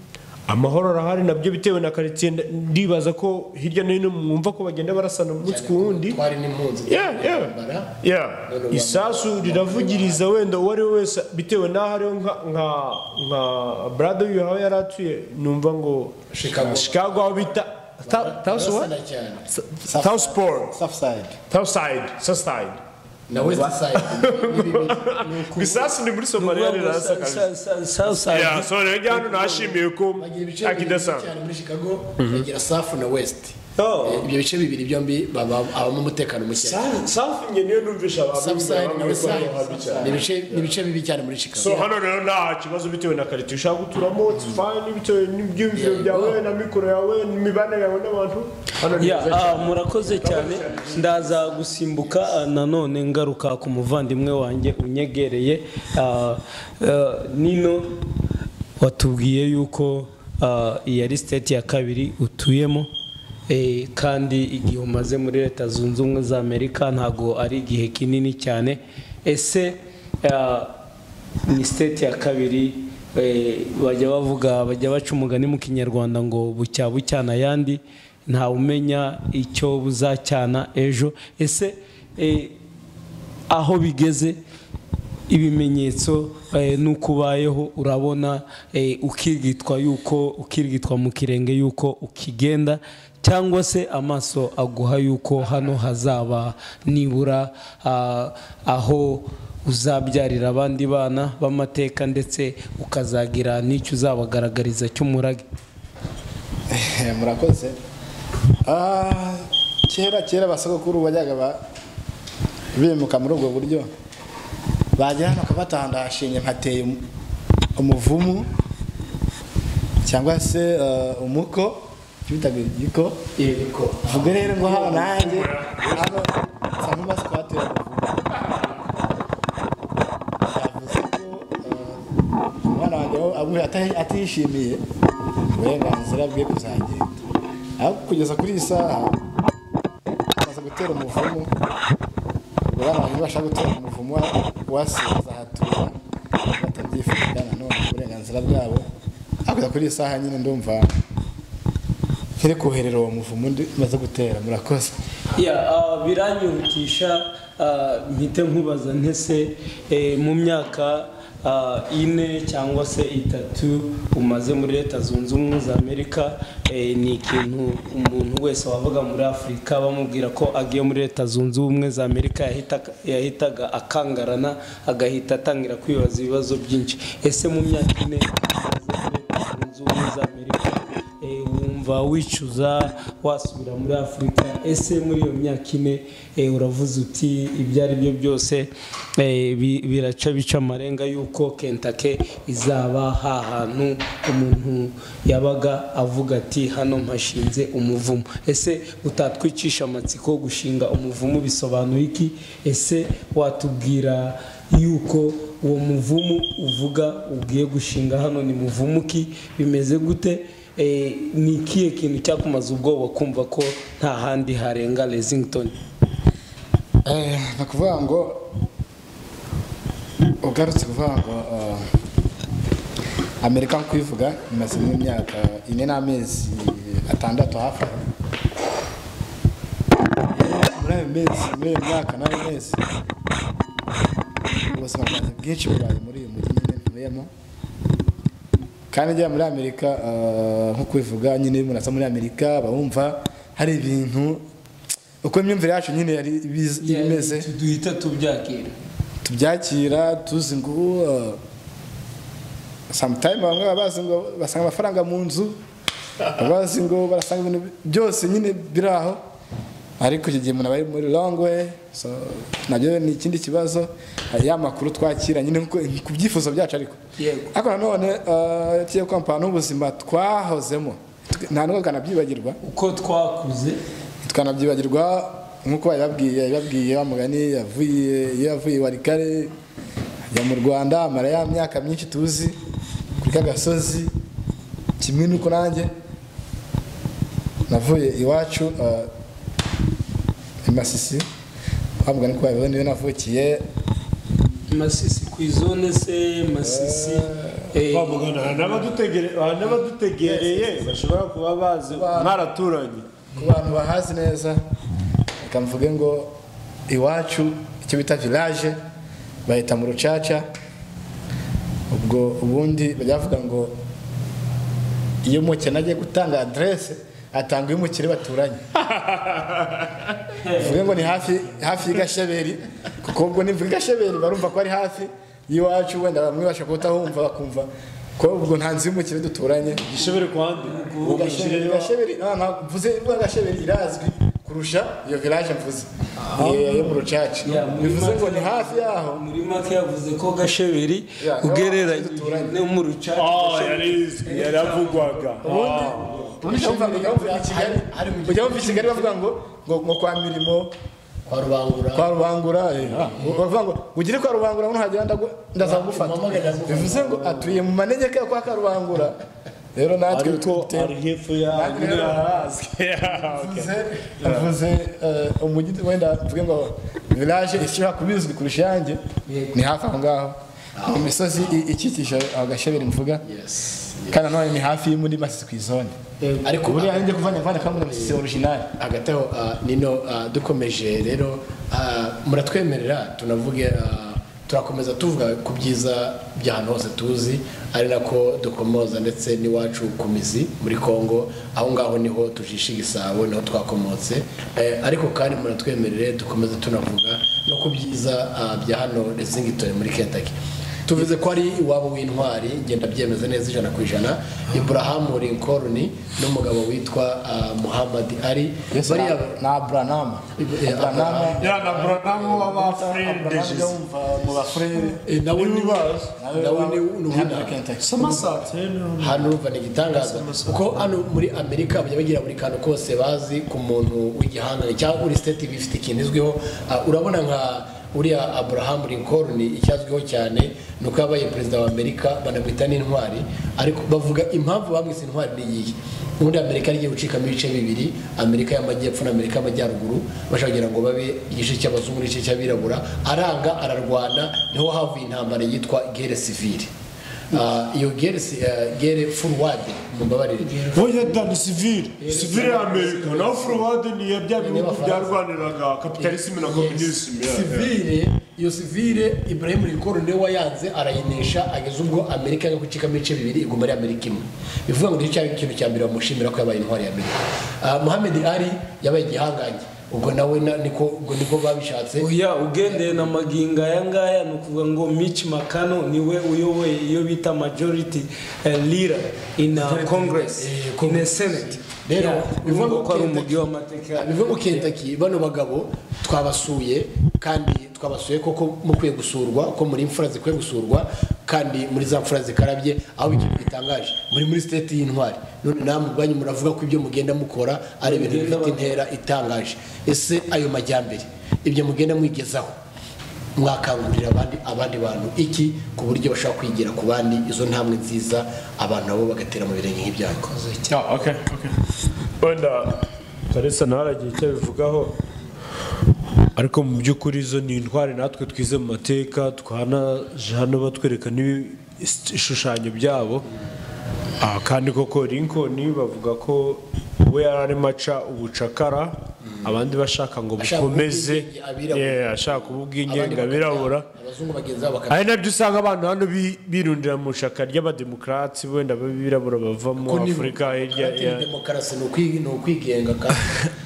amahoro arahari nabyo bitewe na karitsiye nda- ndibaza ko hirya no hino mwumva ko bagenda barasana umunsi ku wundi twari n'impunzi Yeah, yeah. Yeah. isasu riravugiriza wenda uwo ari we wese bitewe n'aho ariho nka nka nka brado yuhawe yari atuye numva ngo Chicago. chicago aho bita Ta- Taos what? Barasana cyane. Sa- Towsport. Southside. Towside. Southside. na west side Bisasu ni muri Somalia rirasakaje. Yeah, so rero njya hano nashimiye ko bagira ibice bibiri akidasanzwe. cyane muri chicago bagira safu na west ibyo bice bibiri byombi baba- habamo umutekano muke Safi njye niyo numvisha abantu Southside na bamwe west ko side ari habi cyane. ni ibice- ni ibice bibi cyane muri chicago So hano rero nta kibazo bitewe na karite ushaka guturamo it's fine bitewe n'ibyumviro byawe na mikoro yawe n'imibanire yawe n'abantu hano ni Ya, heza ah, cyane. murakoze cyane ndaza gusimbuka ah, nanone ngaruka ku muvandimwe wanjye unyegereye ah, ah, nino watubwiye yuko ah, iyi ari siteti ya kabiri utuyemo eh, kandi igihe umaze muri leta zunze ubumwe za amerika ntabwo ari igihe kinini cyane ese ah, ni siteti ya kabiri eh, bajya bavuga bajya baca umugani mu kinyarwanda ngo bucya bucyana ayandi ntawe umenya icyo buzacyana ejo ese eh, aho bigeze ibimenyetso eh, n'uko ubayeho urabona eh, ukirwitwa yuko ukirwitwa mu kirenge yuko ukigenda cyangwa se amaso aguha yuko hano hazaba nibura ah, aho uzabyarira abandi bana b'amateka ndetse ukazagira n'icyo uzabagaragariza cy'umurage Eh, murakoze Ah, kera kera basogokuru bajyaga ba- bimuka muri ubwo buryo bagera hano bakabatandashinye nkateye umu- umuvumu cyangwa se eh, umuko icyo bitaga igiko vuga rero ngo hano nanjye hano saa nk'umaze kuhatera umuvumu ubu ata- atishimiye uburenganzira bwe kuzagenda ariko kugeza kuri iyi saha amaze gutera umuvumo buriya abantu bashaka gutera umuvumo wasinze ahatura batabyifuza nanone uburenganzira bwabo hakurya kuri iyi saha nyine ndumva nkiri koherera uwo muvumo undi umaze gutera murakoze Ya, ah, biranyihutisha ah, mpite nkubaza ntese eh, mu myaka ah, ine cyangwa se itatu umaze muri leta zunze ubumwe za amerika eh, ni ikintu umuntu wese wavuga muri afurika bamubwira ko agiye muri leta zunze ubumwe za amerika yahitaga- yahitaga akangarana agahita atangira kwibaza ibibazo byinshi ese mu myaka ine umaze muri Leta Zunze Ubumwe za Amerika, eh, wumva wicuza wasubira muri afurika ese muri iyo myaka ine eh, uravuze uti ibyo ari byo byose eh, bi- biraca bica amarenga y'uko kentake izaba hahantu umuntu yabaga avuga ati hano mpashinze umuvumo ese utatwicisha amatsiko gushinga umuvumo bisobanura iki ese watubwira yuko uwo muvumu uvuga ugiye gushinga hano ni muvumu ki bimeze gute Eh, ni ikihe kintu cyakumaza ubwoba kumva ko nta handi harenga lesington Eh, ni ukuvuga ngo ugarutse kuvuga ngo eh, amerika nko kuyivuga imaze nk'imyaka ine n'amezi atandatu hafi aho muri ayo mezi muri iyo myaka n'ayo mezi ubuzima bwanjye bwinshi burayi muri uyu mujyi nyine ntuyemo kandi njya muri amerika eh, nko kubivuga nyine iyo umuntu aza muri amerika bawumva hari ibintu uko imyumvire yacu nyine yari ibiz- ibimeze duhita tubyakira tubyakira tuzi ngo uh, sometime bamwe baba bazi ngo basanga amafaranga mu nzu baba bazi ngo barasanga ibintu byose nyine biri aho ariko icyo gihe umuntu aba ari muri long way so nabyo ni ikindi kibazo hari ya makuru twakira nyine nko ku byifuzo byacu ariko Yego. ariko nanone uh, tugiye kwampana n'ubuzima twahozemo Twe- nta nubwo twanabyibagirwa uko twakuze tukanabyibagirwa nk'uko babibabwiye babibabwiye wa mugani yavuye iyo yavuye i warikare ajya mu rwanda amara ya myaka myinshi tuzi kuri ka gasozi kimwe n'uko nanjye navuye iwacu eh, i masisi wa mugani ko babivuze niyo navukiye masisi ku izone se masisi eh, Kwa muganga hari n'abadutegere- hari n'abadutegereye bashobora kuba bazi mwaraturanye ku bantu bahazi neza reka mvuge ngo iwacu icyo bita village bahita mu rucaca ubwo ubundi bavuga ngo iyo umukene agiye gutanga aderese atanga umukire baturanye mvuge ngo ni hafi hafi y'igasheberi kuko ubwo nimvuga igasheberi barumva ko ari hafi y'iwacu wenda bamwe bashobora kutahumva bakumva ko ubwo nta nzu y'umukire duturanye igishobere ku handi uwo mukire Gasheberi, wa- Gasheberi, no, ntabwo mvuze imvuga Gasheberi irazwi kurusha iyo village mvuze Iyo- iyo mu rucaca Ya, muri bivuze ngo Matana. ni hafi yaho muri make yavuze ko gasheberi Ya, ugereranye duturanye. no mu rucaca Ah, yarizwi, yaravugwaga Ah. ubundi Ujya wumva- ujya wumva i Kigali- hari mu ujya wumva i Kigali bavuga ngo ngo ngo kwa mirimo kwa rubangura kwa rubangura eh, bavuga ngo ngo ugire kwa rubangura nuhagera ndagu- ndazagufata Umamagara ndagufata. bivuze ngo atuye mu manegeka yo kwa karubangura rero natwe ariko dufite- ari hepfo ya Natwe rero Yeah, okay. Mvuze- mvuze eh, umujyi wenda mvuge ngo village ishobora kuba izwi kurusha iyanjye ni hafi aho ngaho mu misozi i- ikikije aho gasheberi mvuga Yes. kandi nanone ni hafi y'imuri masisi ku izone ariko buriya ari njye kuvana kuvana kamwe na masisi orijinali hagati aho ah, nino ah, dukomeje rero ah, muratwemerera tunavuge ah, turakomeza tuvuga ku byiza by'ahantu hose tuzi ari nako dukomoza ndetse n'iwacu ku mizi muri kongo aho ngaho niho tujisha igisabo niho twakomotse Eh, ariko kandi muratwemerere dukomeze tunavuga no ku byiza ah, bya hano lesingitoni muri kentaki tuvuze ko ari iwabo w'intwari ngenda byemeza neza ijana ku ijana iburahamu lincoln n'umugabo witwa ah, muhammad ali bariya ni aburanama Eh, aburanama Ya, na Branamu w'abafurende aburanama Jesus. yumva mu bafurere eh, nawe ni nawe ni hano uwina kenshi hano urumva ni igitangaza kuko hano muri amerika bajya bagira buri kantu kose bazi ku muntu w'igihangane cyangwa buri siteti iba ifite ikintu izwiho Ah, urabona nka uriya abraham lincoln icyazwiho cyane ni uko yabaye perezida wa amerika banamwita n'intwari ariko bavuga impamvu bamwise intwari n'iyihe ubundi amerika yagiye gucikamo ibice bibiri amerika y'amajyepfo na amerika y'amajyaruguru bashaka kugira ngo babe igice cy'abazungu n'igice cy'abirabura aranga ararwana niho havuye intambara yitwa gere sivire Ah, iyo gere si- ah, gere furuwade mumbabarire Oya dani sivire sivire ya amerika naho furuwade ni iya bya bihugu byarwaniraga kapitalisime na komunisime sivire iyo sivire ibrahim lincoln niwe wayanze arayinesha ageza ubwo amerika yanga gucikamo ibice bibiri iguma ari amerika imwe bivuga ngo nicyo kintu cya mbere bamushimira ko yabaye intwari ya amerika Ah, muhammad ali yabaye igihangange ubwo nawe na- niko ubwo niko babishatse oya ugendeye na magingo aya ngaya ni ukuvuga ngo mitch mcconnell niwe uyoboye iyo bita majority eh, leader in uh, congress Eh, in a senate rero Yeah, bivuga bivuga ko ari Kentucky- umujyi w'amateka bivuga ngo Kentucky bano bagabo twabasuye kandi twabasuye koko mukwiye gusurwa ko muri imfura zikwiye gusurwa kandi muri za mfura zikarabye aho ikintu gitangaje muri muri state y'intwari none namwe ubwanyu muravuga ko ibyo mugenda mukora ari ibintu bifite intera itangaje ese ayo majyambere ibyo mugenda mwigezaho mwakangurira abandi abandi bantu iki ku buryo bashobora kwigira ku bandi izo ntambwe nziza abantu nabo bagatera mu birenge nk'ibyanyu wenda karisa nawe aragira icyo abivugaho ariko mu by'ukuri izo ni intwari natwe twize mu mateka twanaje hano batwereka n'ibishushanyo byabo Ah, kandi koko Lincoln bavuga ko we yari arimo aca ubucakara abandi bashaka ngo Ashaka bukomeze ubwigenge abirabura. Yeah, ashaka kuba Abandi ubwigenge bakajya- abirabura abazungu bagenzi babo bakajya- ari nabyo usanga abantu hano bi- birundira mu shaka ry'abademokarati wenda abirabura bavamo Ko ni- afurika hirya Ati ya- ni demokarasi ni ukwi- ni ukwigenga kandi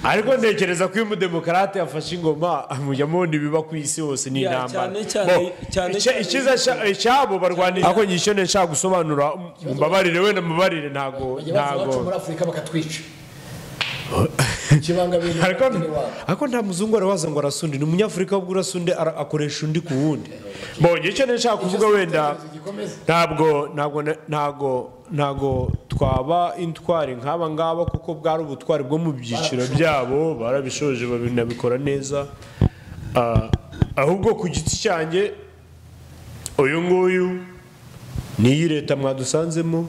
ariko ntekereza ko iyo umudemokarate yafashe ingoma mujya mubona ibiba ku isi hose ni Ya, intambara cyane cyane- Bo, cyane icya- cyane- icyiza cya- cy'abo barwanira ako nyishyo ne nshaka gusobanura mumbabarire wenda mubabarire ntago bajya baza iwacu muri ntago afurika bakatwica ikibangamira ariko ni iwabo. ariko nta muzungu arabaza ngo arasundi ni umunyafurika ubwo urasunde ara- akoresha undi ku wundi bonye icyo ne nshaka kuvuga wenda gikomeze. ntabwo ntabwo na- ntabwo ntabwo twaba intwari nk'aba ngaba kuko bwari ubutwari bwo mu byiciro byabo barabishoje babinabikora neza Ah, ahubwo ku giti cyanjye uyu nguyu n'iyi leta mwadusanzemo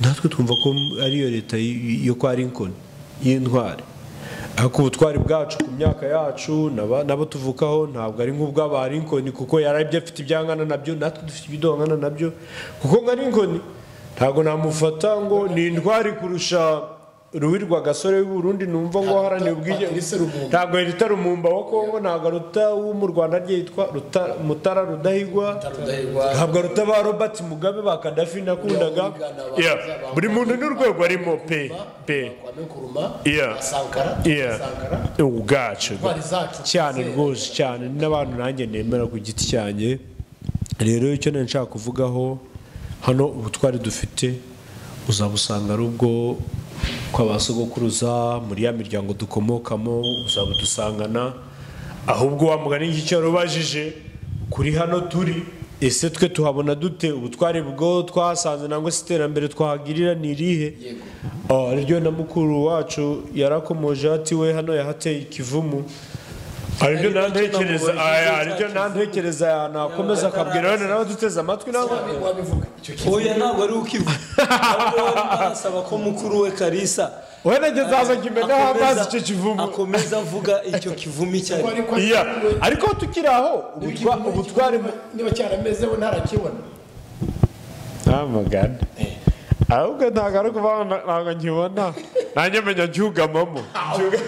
natwe twumva ko ariyo leta y- yo kwa Lincoln y'intwari ariko ubutwari bwacu ku myaka yacu n'aba- n'abo tuvukaho ntabwo ari nk'ubw'aba Lincoln kuko yarabyo afite ibyangana nabyo natwe dufite ibidongana nabyo kuko nka Lincoln ntabwo namufata ngo ni intwari kurusha Rubi rwa gasore w'i Burundi numva ngo aharanira Patrice ubwigenge Lumumba. ntabwo yita Rumumba wa Kongo ntabwo aruta wo mu Rwanda rye yitwa Ruta- Mutara Rudahigwa Rudahigwa. ntabwo aruta ba Robert Mugabe ba Gaddafi nakundaga Ujya muri Ghana, abantu Yeah, baza buri muntu n'urwego arimo pe pe Kwame Nkuruma, Yeah. Sankara, Yeah. Sankara, ubwacu intwari zacu cyane Zera. rwose cyane n'abantu nanjye nemera ku giti cyanjye rero icyo nari nshaka kuvugaho hano ubutwari dufite uzabusanga ari ubwo kwa ba sogokuruza muri ya miryango dukomokamo uzabudusangana ahubwo wa mugani ngicyo warubajije kuri hano turi ese twe tuhabona dute ubutwari bwo twahasanze nangwa se iterambere twahagirira ni irihe Ah, ryo na mukuru wacu yarakomoje ati we hano yahateye ikivumu aribyo nantekereza aya aribyo nantekereza nakomeza akabwira wenda nawe duteze amatwi nawe Wabivuga, icyo kintu. oya ntabwo ari ukivuga ahubwo wari arasaba ko mukuru we karisa wenda njye nzaza nkimena amazi akomeza- icyo kivumu akomeza avuga icyo kivumu icyo ari Ariko iya ariko tukiri aho ubutwa- ubutwari mu- niba cyaramezeho ntarakibona amagana ahubwo ntabwo ari kuvuga ngo ntabwo nkibona nanjye menya ncyugamamo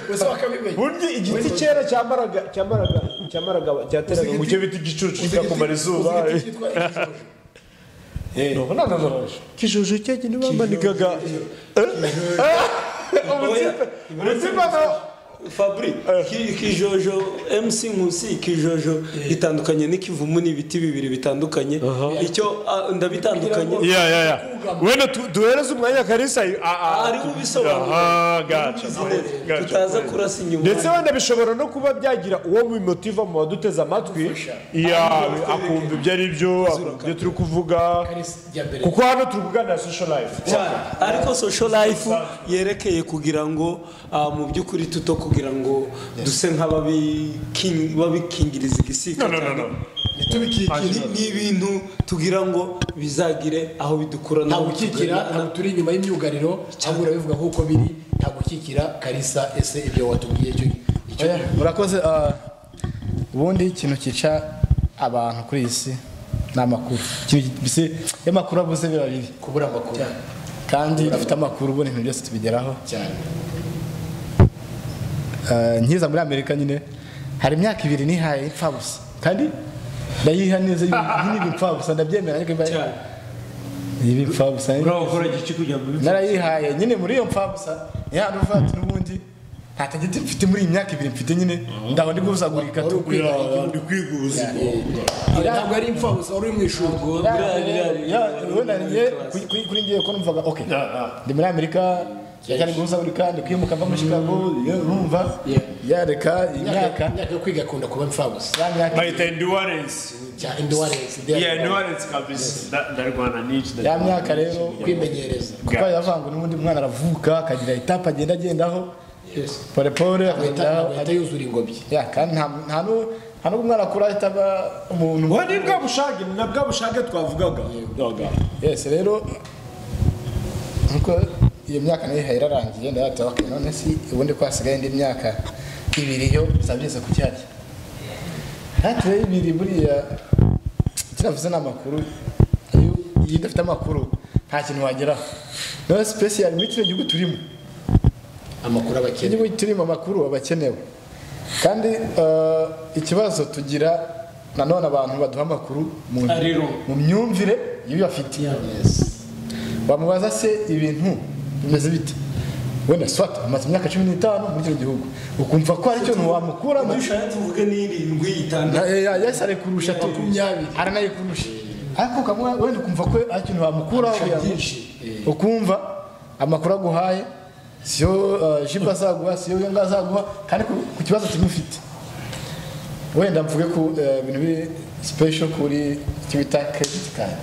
Gusa bakabimenya burya igiti cyera cyamaraga cyamaraga cyamaraga cyateraga mu cyo bita igicucu kigakumara izuba Uzi igiti cyitwa ikijuju. urabona nka zoroshe kijuju cyenyine bamanikaga ubutsipe ubutsipe nawe fabri ki- ikijojo mc nkusi ikijojo gitandukanye n'ikivumu ni ibiti bibiri bitandukanye icyo ah, ndabitandukanye ya ya ya wenda tu- duhereze umwanya karisa ari ubisobanura aha gaca gaca tutaza kurasa inyuma ndetse wenda bishobora no kuba byagira uwo bimutiva mu baduteze amatwi ya akumva ibyo ari byo akumva ibyo turi kuvuga Jya mbere. kuko hano turi kuganira social life cyane ariko social life yerekeye kugira ngo ah, mu by'ukuri tuto ku kugira ngo duse nk'ababikingiriza igisika No, no, no, no. Ni- ni ibintu tugira ngo bizagire aho bidukura nta n'aho gukikira bitugana. ntabwo turi inyuma y'imyugariro ahubwo urabivuga nk'uko biri nta gukikira karisa ese ibyo watubwiye icyo icyo Oya, murakoze ah, ubundi ikintu cyica abantu kuri iyi si ni amakuru Ikintu ki- mbese iyo amakuru abuze biba bibi kubura amakuru kandi dufite amakuru ubundi ibintu byose tubigeraho cyane Eh, nkiza muri amerika nyine hari imyaka ibiri nihaye impfabusa kandi ndayiha neza iyi ni impfabusa ndabyemera ariko imbaye Cyane. iyi impfabusa ukora igice kugira ngo bibe- narayihaye nyine muri iyo mpfabusa ni hano uvati n'ubundi nta tagiti mfite muri iyi myaka ibiri mfite nyine ndaho ndi gusagurika tu ukwiga igihugu. ndi kwiga ubuzima ntabwo ari imfabusa wari uri mu ishuri biriya- biriya- Ya, ubundi njye kuri- kuri- kuri njye ko numvaga okay ndi muri amerika reka ndi gusagurika ndi kwimuka mva muri chicago iyo urumva Yeah. ya reka imyaka imyaka imyaka yo kwiga akunda kuba imfabusa ya myaka bayita enduwaresi cya indwaresi iya enduwaresi kabisi Nda- ndarwana n'iki ya ndarwana myaka rero kwimenyereza kuko yavanga n'ubundi mwana aravuka akagira etape agenda agendaho pole pole agahita akagendaho agahita yuzura ingobyi ya kandi nta nta nu- nta n'ubwo umwana akura ahita aba umuntu ubu ni bwa bushake na bwa bushake twavugaga Oga. yes rero nkuko iyo myaka nayo ihaye irarangiye ndayata okay none si ubundi ko hasigaye indi myaka ibiri yo zabyeze ku cyari hatuye ibiri buriya kiravuze ni amakuru iyo iyo udafite amakuru nta kintu wageraho none special muri kino gihugu turimo amakuru abakene igihugu turimo amakuru aba akenewe kandi eh, ikibazo tugira nanone abantu baduha amakuru mu, Ari ro. mu myumvire y'ibyo bafite bamubaza se ibintu bimeze bite wenda swat amaze imyaka cumi n'itanu muri kino gihugu ukumva ko hari ikintu wamukuramo dushaka tuvuge n'irindwi itandatu Na- eh, ya- yesi arikurusha tu Makumyabiri. aranayikurusha ariko ukamwe wenda ukumva ko hari ikintu wamukuraho kugira ngo- ukumva amakuru aguhaye siyo eh, jibu azaguha siyo yonga azaguha kandi ku ku kibazo kimwe ufite wenda mvuge ku eh, bintu biri special kuri icyo bita credit card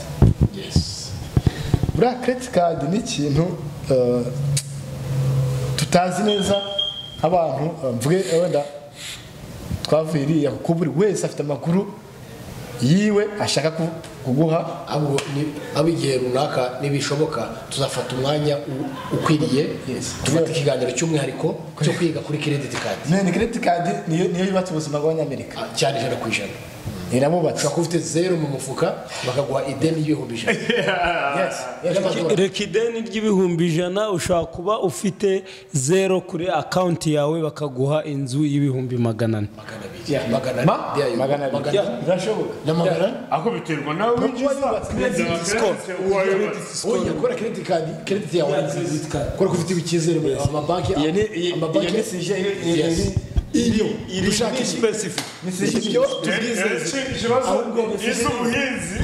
buriya credit card ni ikintu eh, tutazi neza nk'abantu eh, mvuge eh, wenda twavuye iriya kuko buri wese afite amakuru yiwe ashaka ku- kuguha ahubwo ni- abo igihe runaka nibishoboka tuzafata umwanya u- ukwiriye Yes. tufate ikiganiro cy'umwihariko cyo kwiga kuri kirediti kadi none credit card niyo niyo yubatse ubuzima bw'abanyamerika Ah, cyane ijana ku ijana irabubatse ushobora kuba ufite zeru mu mufuka bakaguha ideni y'ibihumbi ijana yes y'amadolari reka ideni ry'ibihumbi ijana ushobora kuba ufite zero kuri akawunti yawe bakaguha inzu y'ibihumbi magana ane magana abiri magana ane magana abiri bya euro. magana Yeah, birashoboka na magana ane ako biterwa nawe winjiza Credit score oya gukora kirediti kadi kirediti yawe Yeah, credit card. kubera ko ufite icyizere muri amabanki Iyo ni- iyo- iyo ni sije, iyo- iyo- Yes. iyo- iyo iri dushaka ni iki? specific ibyo tubwizeze ikibazo isi ubuhinzi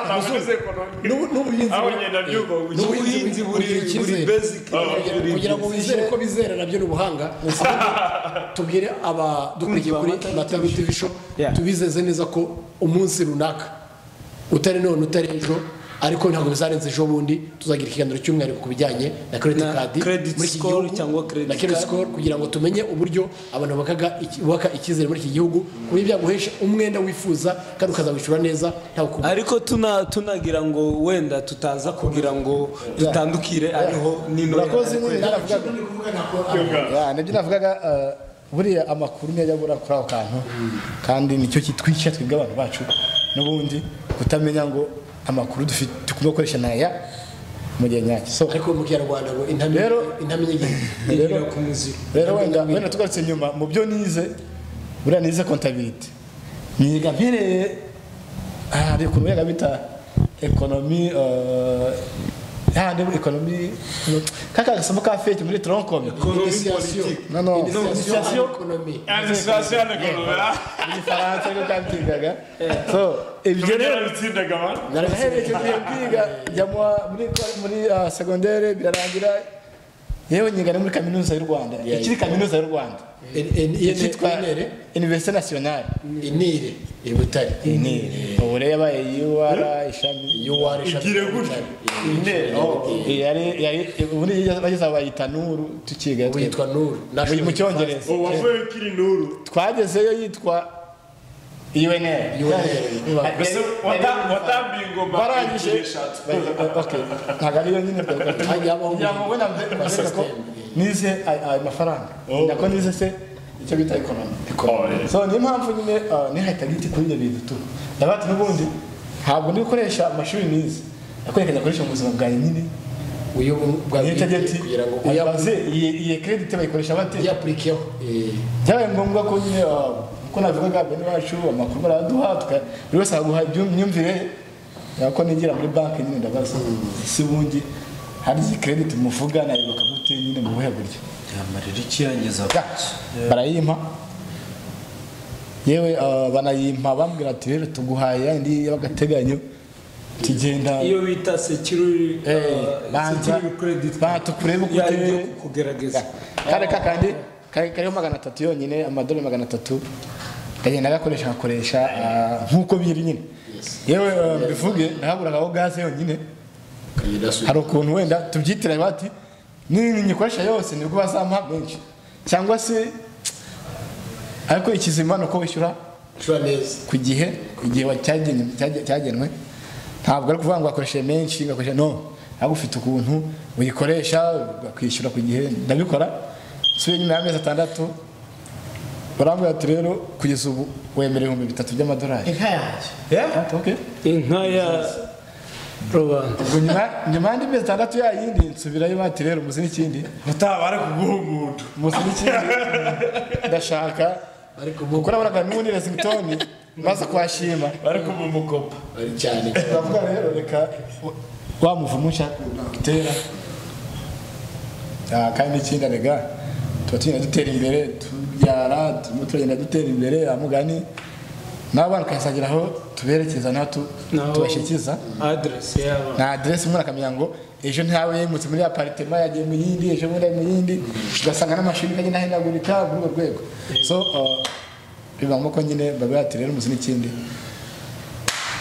nabuze ekonomi N'ubu- n'ubuhinzi aho ngenda byumva ubuhinzi ubuhinzi buri Kugira buri icyizere. basic buri kugira ngo wizere ko bizera nabyo ni ubuhanga ahubwo tubwire abadukurikiye kuri matabi tv show Yeah. tubizeze neza ko umunsi runaka utari none utari ejo ariko ntabwo bizarenze ejo bundi tuzagira ikiganiro cy'umwihariko ku bijyanye na credit Na card credit muri iki score gihugu, cyangwa credit na credit card. score kugira ngo tumenye uburyo abantu bubakaga iki- bubaka icyizere muri iki gihugu ku buryo byaguhesha umwenda wifuza kandi ukazawishyura neza ntawe kuba ariko tuna tunagira ngo wenda tutaza kugira ngo dutandukire ariho nino urakoze nyine naravugaga Ya, nibyo navugaga eh, buriya amakuru niyo ajya abura kuri ako kantu kandi nicyo kitwica twebwe abantu bacu n'ubundi kutamenya ngo amakuru dufite tugomba gukoresha naya mu gihe nyacyo so ariko mu kinyarwanda ngo Rero- intamenye igihe rero ku muziro rero wenda wenda tugarutse inyuma mu byo nize buriya nize kontabiriti niga mpereye aha hari ukuntu biga bita ekonomi eh, hahandi ekonomi kaka gasomo ka feti muri toronkome Initiation. No, no. Initiation en économie. administration ekonomi mu gifaransa niko kabyigaga so ibyo rero yarabitsindaga man naraherekeje kwiga njya mu- muri muri ah, segondere birarangira yewe nyiga ni muri kaminuza y'u rwanda Yeah. ikiri kaminuza y'u rwanda ikitwa inere universite nationale inire i butare ubu rero yabaye yuwara ishami yuwari ishami Igire gutya. Inere, oh. yari yari ubu niyo bageze bayita nuru tukiga twe. witwa nuru Mu- mu cyongereza ubu wavuye kiri nuru twagezeyo yitwa UNL UNL. mbese wata- watambiye ingoma barangije ebyiri eshatu ba- okay ntabwo ariyo nyine Hagiye habaho ngo navuze ko nize ay- ayo mafaranga Oh. nako nize se icyo bita ekonomi Oh, yeah. so niyo mpamvu nyine ah, nihahitaga igiti kuri ibyo bintu tu nabati n'ubundi ntabwo ndi gukoresha amashuri nize nakwereka nyakoresha mu buzima bwawe nyine uyu bwa niyo nshyajya nti kugira ngo ayibaze iyi iyi kredite bayikoresha bate uyapurikiyeho byabaye ngombwa ko nyine ah, uko navugaga bene bacu amakuru baraduha tuka buri wese akaguha ibyum- imyumvire yawe ko nigira muri banki nyine ndabaza si bundi hari iyi krediti muvuga nayibuka gute nyine mu buhe buryo yamarira ikiyangiza Ya, barayimpa yewe ah, banayimpa bambwira ati rero tuguhaye indi y'agateganyo tugenda iyo bita security banza banza tukurebe uko yayo uteye kugerageza kare kakandi kari- kariho magana atatu yonyine amadolari magana atatu kagenda agakoresha agakoresha ah, nk'uko biri nyine yewe ah, mbivuge nahaburagaho gaze yonyine hari ukuntu wenda tubyitira bati n'iyi nyikoresha yose nibwo bazampa menshi cyangwa se ariko ikizima ni uko wishyura cura neza ku gihe igihe wa- cyagenwe cyage- cyagenwe ntabwo ari ukuvuga ngo wakoresheje menshi ngakoresha no ahubwo ufite ukuntu uyikoresha ukishyura ku gihe ndabikora nsubiye nyuma y'amezi atandatu barambwira ati rero kugeza ubu wemera ibihumbi bitatu by'amadolari inka yanjye Yeah, okay. inka ya rubanda ubwo nyuma nyuma y'andi mezi atandatu yayindi nsubirayo bati rero muzi n'ikindi utabara kuguhumuta muzi n'ikindi ndashaka ariko kuko ubu nabonaga n'ubundi resingitoni maze kuhashima bari kumumukopa ari cyane turavuga rero reka wa muvumu ushaka gutera Ah, kandi ikindi rega tuba tugenda dutera imbere tubyara turimo turagenda dutera imbere amugani n'abana tukazagira aho tuberekeza n'aho tu- Naho- tubashyikiza aderesi yabo na aderesi umuntu akamenya ngo ejo ntawe yimutse muri aparitema yagiye mu yindi ejo bundi ari mu yindi ugasanga n'amashuri agenda ahinagurika muri urwo rwego so uh, biba ngombwa ko nyine babwira ati rero muzi n'ikindi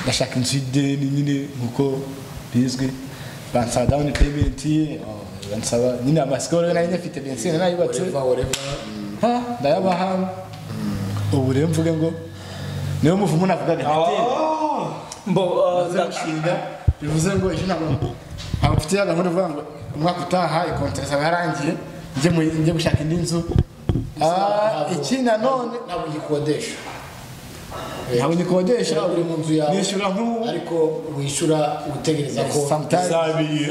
ndashaka inzu y'ideni nyine nk'uko bizwi bansaba dawuni peyimenti uh, bansaba nyine amasikoro nari nyafite bensine nayubatse oreva oreva ha ndayabaha ubu rero mvuge ngo niwe muvumu navugaga ntatera mbo ah, baza nda- gushinga bivuze ngo ejo ntabwo abafite ya gahunda ivuga ngo umwaka utaha ikontera izaba yarangiye njye mu- njye gushaka indi nzu Ah, iki nanone ntabwo uyikodesha ntabwo nyikodesha Ntabwo uri mu nzu yawe nishyura nk'ubu ariko wishyura utegereza ko sometimes zabiye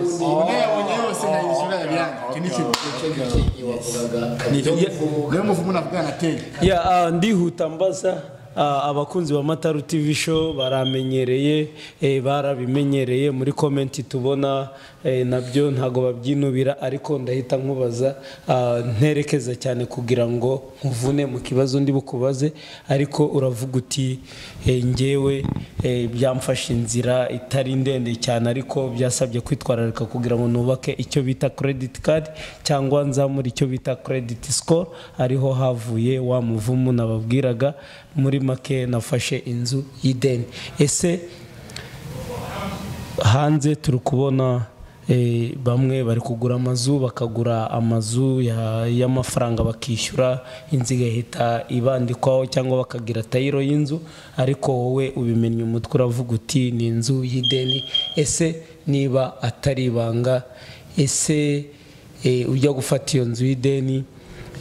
ubu nayabonye yose nkayishyura yabyange iki ni ikintu Yes. wavugaga Niyo- kabiri niyo muvumu navuga nateye Ya, ah, ndihuta mbaza ah, abakunzi ba Mataru TV show baramenyereye eh, barabimenyereye muri comment tubona eh, nabyo ntago babyinubira ariko ndahita nkubaza ah, nterekeza cyane kugira ngo nkuvune mu kibazo ndi bukubaze ariko uravuga uti eh, njyewe eh, byamfashe inzira itari ndende cyane ariko byasabye kwitwararika kugira ngo nubake icyo bita credit card cyangwa nzamure icyo bita credit score ariho havuye wa muvumu nababwiraga muri make nafashe inzu y'ideni ese hanze turi kubona eh, bamwe bari kugura amazu bakagura amazu ya- y'amafaranga bakishyura inzu igahita ibandikwaho cyangwa bakagira tayiro y'inzu ariko wowe ubimenya umutwe uravuga uti ni inzu y'ideni ese niba atari ibanga ese eh, ujya gufata iyo nzu y'ideni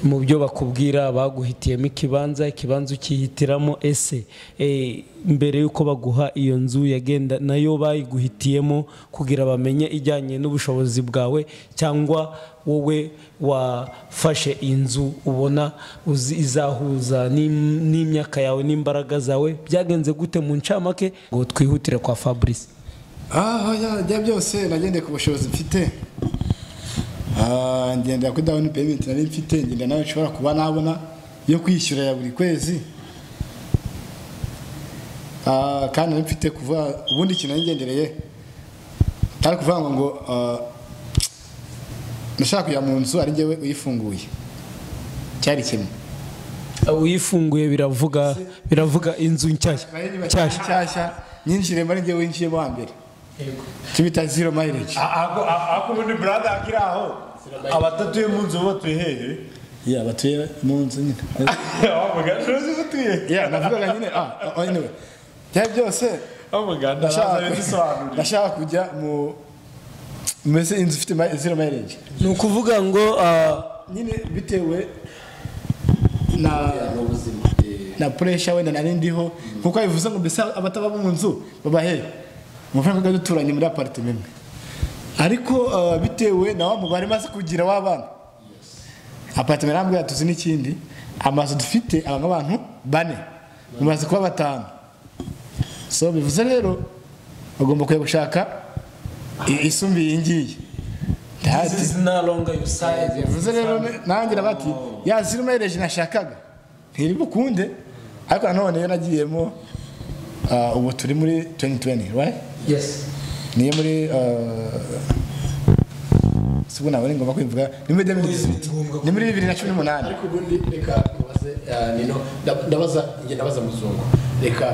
mu byo bakubwira baguhitiyemo ikibanza ikibanza ukihitiramo ese eh, mbere y'uko baguha iyo nzu yagenda nayo bayiguhitiyemo kugira bamenye ijyanye n'ubushobozi bwawe cyangwa wowe wafashe inzu ubona uzi- izahuza n'im- n'imyaka yawe n'imbaraga zawe byagenze gute mu ncamake ngo twihutire kwa fabrice aha ya- bya byose nagendeye ku bushobozi mfite Ah, ngendera kuri dawuni peyimenti nari mfite ngendera nawe nshobora kuba nabona yo kwishyura ya buri kwezi Ah, kandi nari mfite kuvuga ubundi ikintu nari ngendereye atari kuvuga ngo ngo ah, nashaka kujya mu nzu ari njyewe uyifunguye cyari kimwe uyifunguye biravuga biravuga inzu nshya cyashya cyashya nyinshi rero ari njyewe winjiyemo hambere kibita zero mileage ako ubundi brada akiri aho abatatuye mu nzu batuye hehe ya batuye mu nzu nyine wavuga ntuzi batuye ya navugaga nyine ah ah, anyway byari byose wavuga ndashaka ndashaka bisobanurira ndashaka kujya mu mbese inzu ifite ma- zero mileage ni ukuvuga ngo ah, nyine bitewe na na pressure wenda nari ndiho kuko bivuze ngo mbese abataba bo mu nzu babahe amafaranga twari duturanye muri aparitema imwe ariko ah, bitewe na wa mubare maze kugira w'abana aparitema yarambwira tuzi n'ikindi amazu dufite abamo abantu bane mumaze kuba batanu so bivuze rero bagomba kujya gushaka i- isumbiye iyi ngiyi Ndahati- bivuze rero nanjye bati ya ziri mayireji nashakaga ntiri bukunde ariko nanone yo nagiyemo ah, ubu turi muri 2020 right? niyo muri sibu nabona ngomba kwivuga ni muri 2018 ni muri bibiri na cumi n'umunani ariko ubundi reka nkubaze ah, nino nda- ndabaza njye ndabaza muzungu reka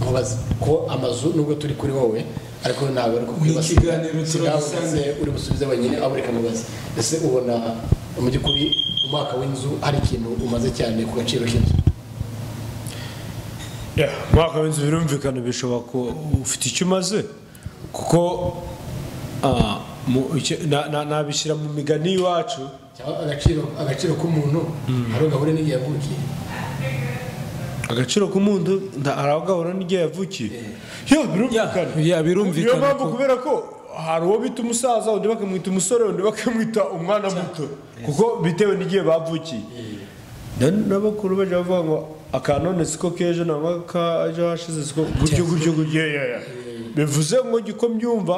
nkubaze ko amazu nubwo turi kuri wowe ariko ntabwo ari kukwibasa ikiganiro sinabuse uri busubize wenyine aho reka nkubaze ese ubona mu by'ukuri umwaka w'inzu hari ikintu umaze cyane ku gaciro k'inzu Yeah, umwaka w'inzu birumvikana bishoboka ko ufite icyo umaze kuko ah, mu- icyo- na- na- nabishyira mu migani y'iwacu cyangwa agaciro agaciro k'umuntu hari ugahure n'igihe yavukiye agaciro k'umuntu nda- hari aho gahura n'igihe yavukiye yo birumvikana Ya, ya, birumvikana niyo mpamvu ko- kubera ko hari uwo bita umusaza undi bakamwita umusore undi bakamwita umwana muto kuko bitewe n'igihe bavukiye Na- n'abakuru bajya bavuga ngo akanone siko kejo nangwa kaje hashize siko gutyo gutyo gutyo ya, ya. bivuze ngo jya uko mbyumva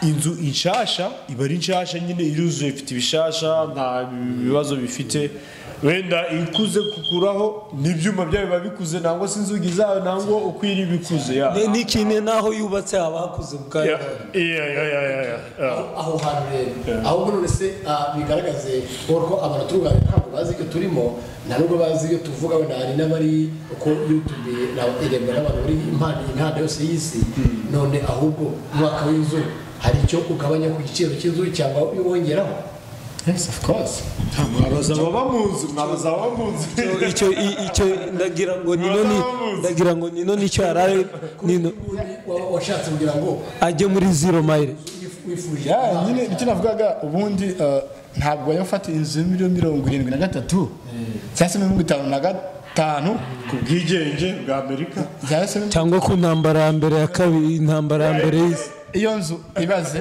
inzu inshasha iba ari inshasha nyine iruzuye ifite ibishasha nta bibazo bifite wenda ikuze kukuraho n'ibyuma byayo biba bikuze nangwa se inzugi zayo nangwa uko iri bikuze ya ni- n'ikintu n'aho yubatse haba hakuze ya ubwayo ya ya ya ya ya ya aho hantu rero ahubwo none se ah, bigaragaze ko abantu turuganira ntabwo bazi ibyo turimo nta nubwo bazi ibyo tuvuga wenda hari n'abari uko yutube na irembo n'abantu bari impande imihanda yose y'isi none ahubwo umwaka w'inzu hari icyo ugabanya ku giciro cy'inzu cyangwa wongeraho yes of course mwabaza ababa mu nzu mwabaza ababa mu nzu icyo i- icyo ndagira ngo nino ni ndagira ngo nino nicyo yarare nino Ubundi waba washatse kugira ngo ajye muri zero mile wif- wifuje ya nyine icyo navugaga ubundi ah, ntabwo bajya gufata inzu ya miliyoni mirongo irindwi na gatatu cyangwa se mirongo itanu na gatanu ku bwigenge bwa amerika cyangwa se cyangwa ku ntambara ya mbere ya kabiri intambara ya mbere y'isi iyo nzu ibaze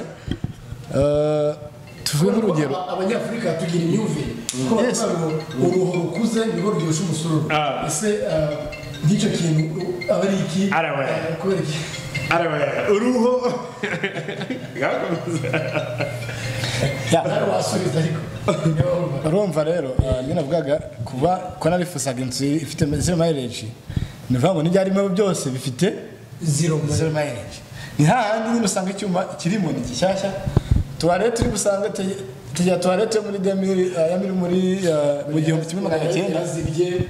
eh, tuvuge nk'urugero Aba- abanyafurika tugira imyumvire ko Yes. bavuga ngo uruhu rukuze nirwo rwibusha umusururu Ah. ese ah, nk'icyo kintu aba ari iki Arawe. Ah, kubera iki araba uruho bwakomeza ya, nawe wasubiza ariko niba wumva. urumva rero eh, niyo navugaga kuba ko narifuzaga inzu ifite zero mileage ni ukuvuga ngo n'ibyarimo byose bifite zero zero mileage ni hahandi nyine usanga icyuma kirimo ni gishyashya tuwarete uri gusanga te- tegera tuwarete yo muri demiri eh, ya miri muri eh, mu gihumbi kimwe magana cyenda yarazibye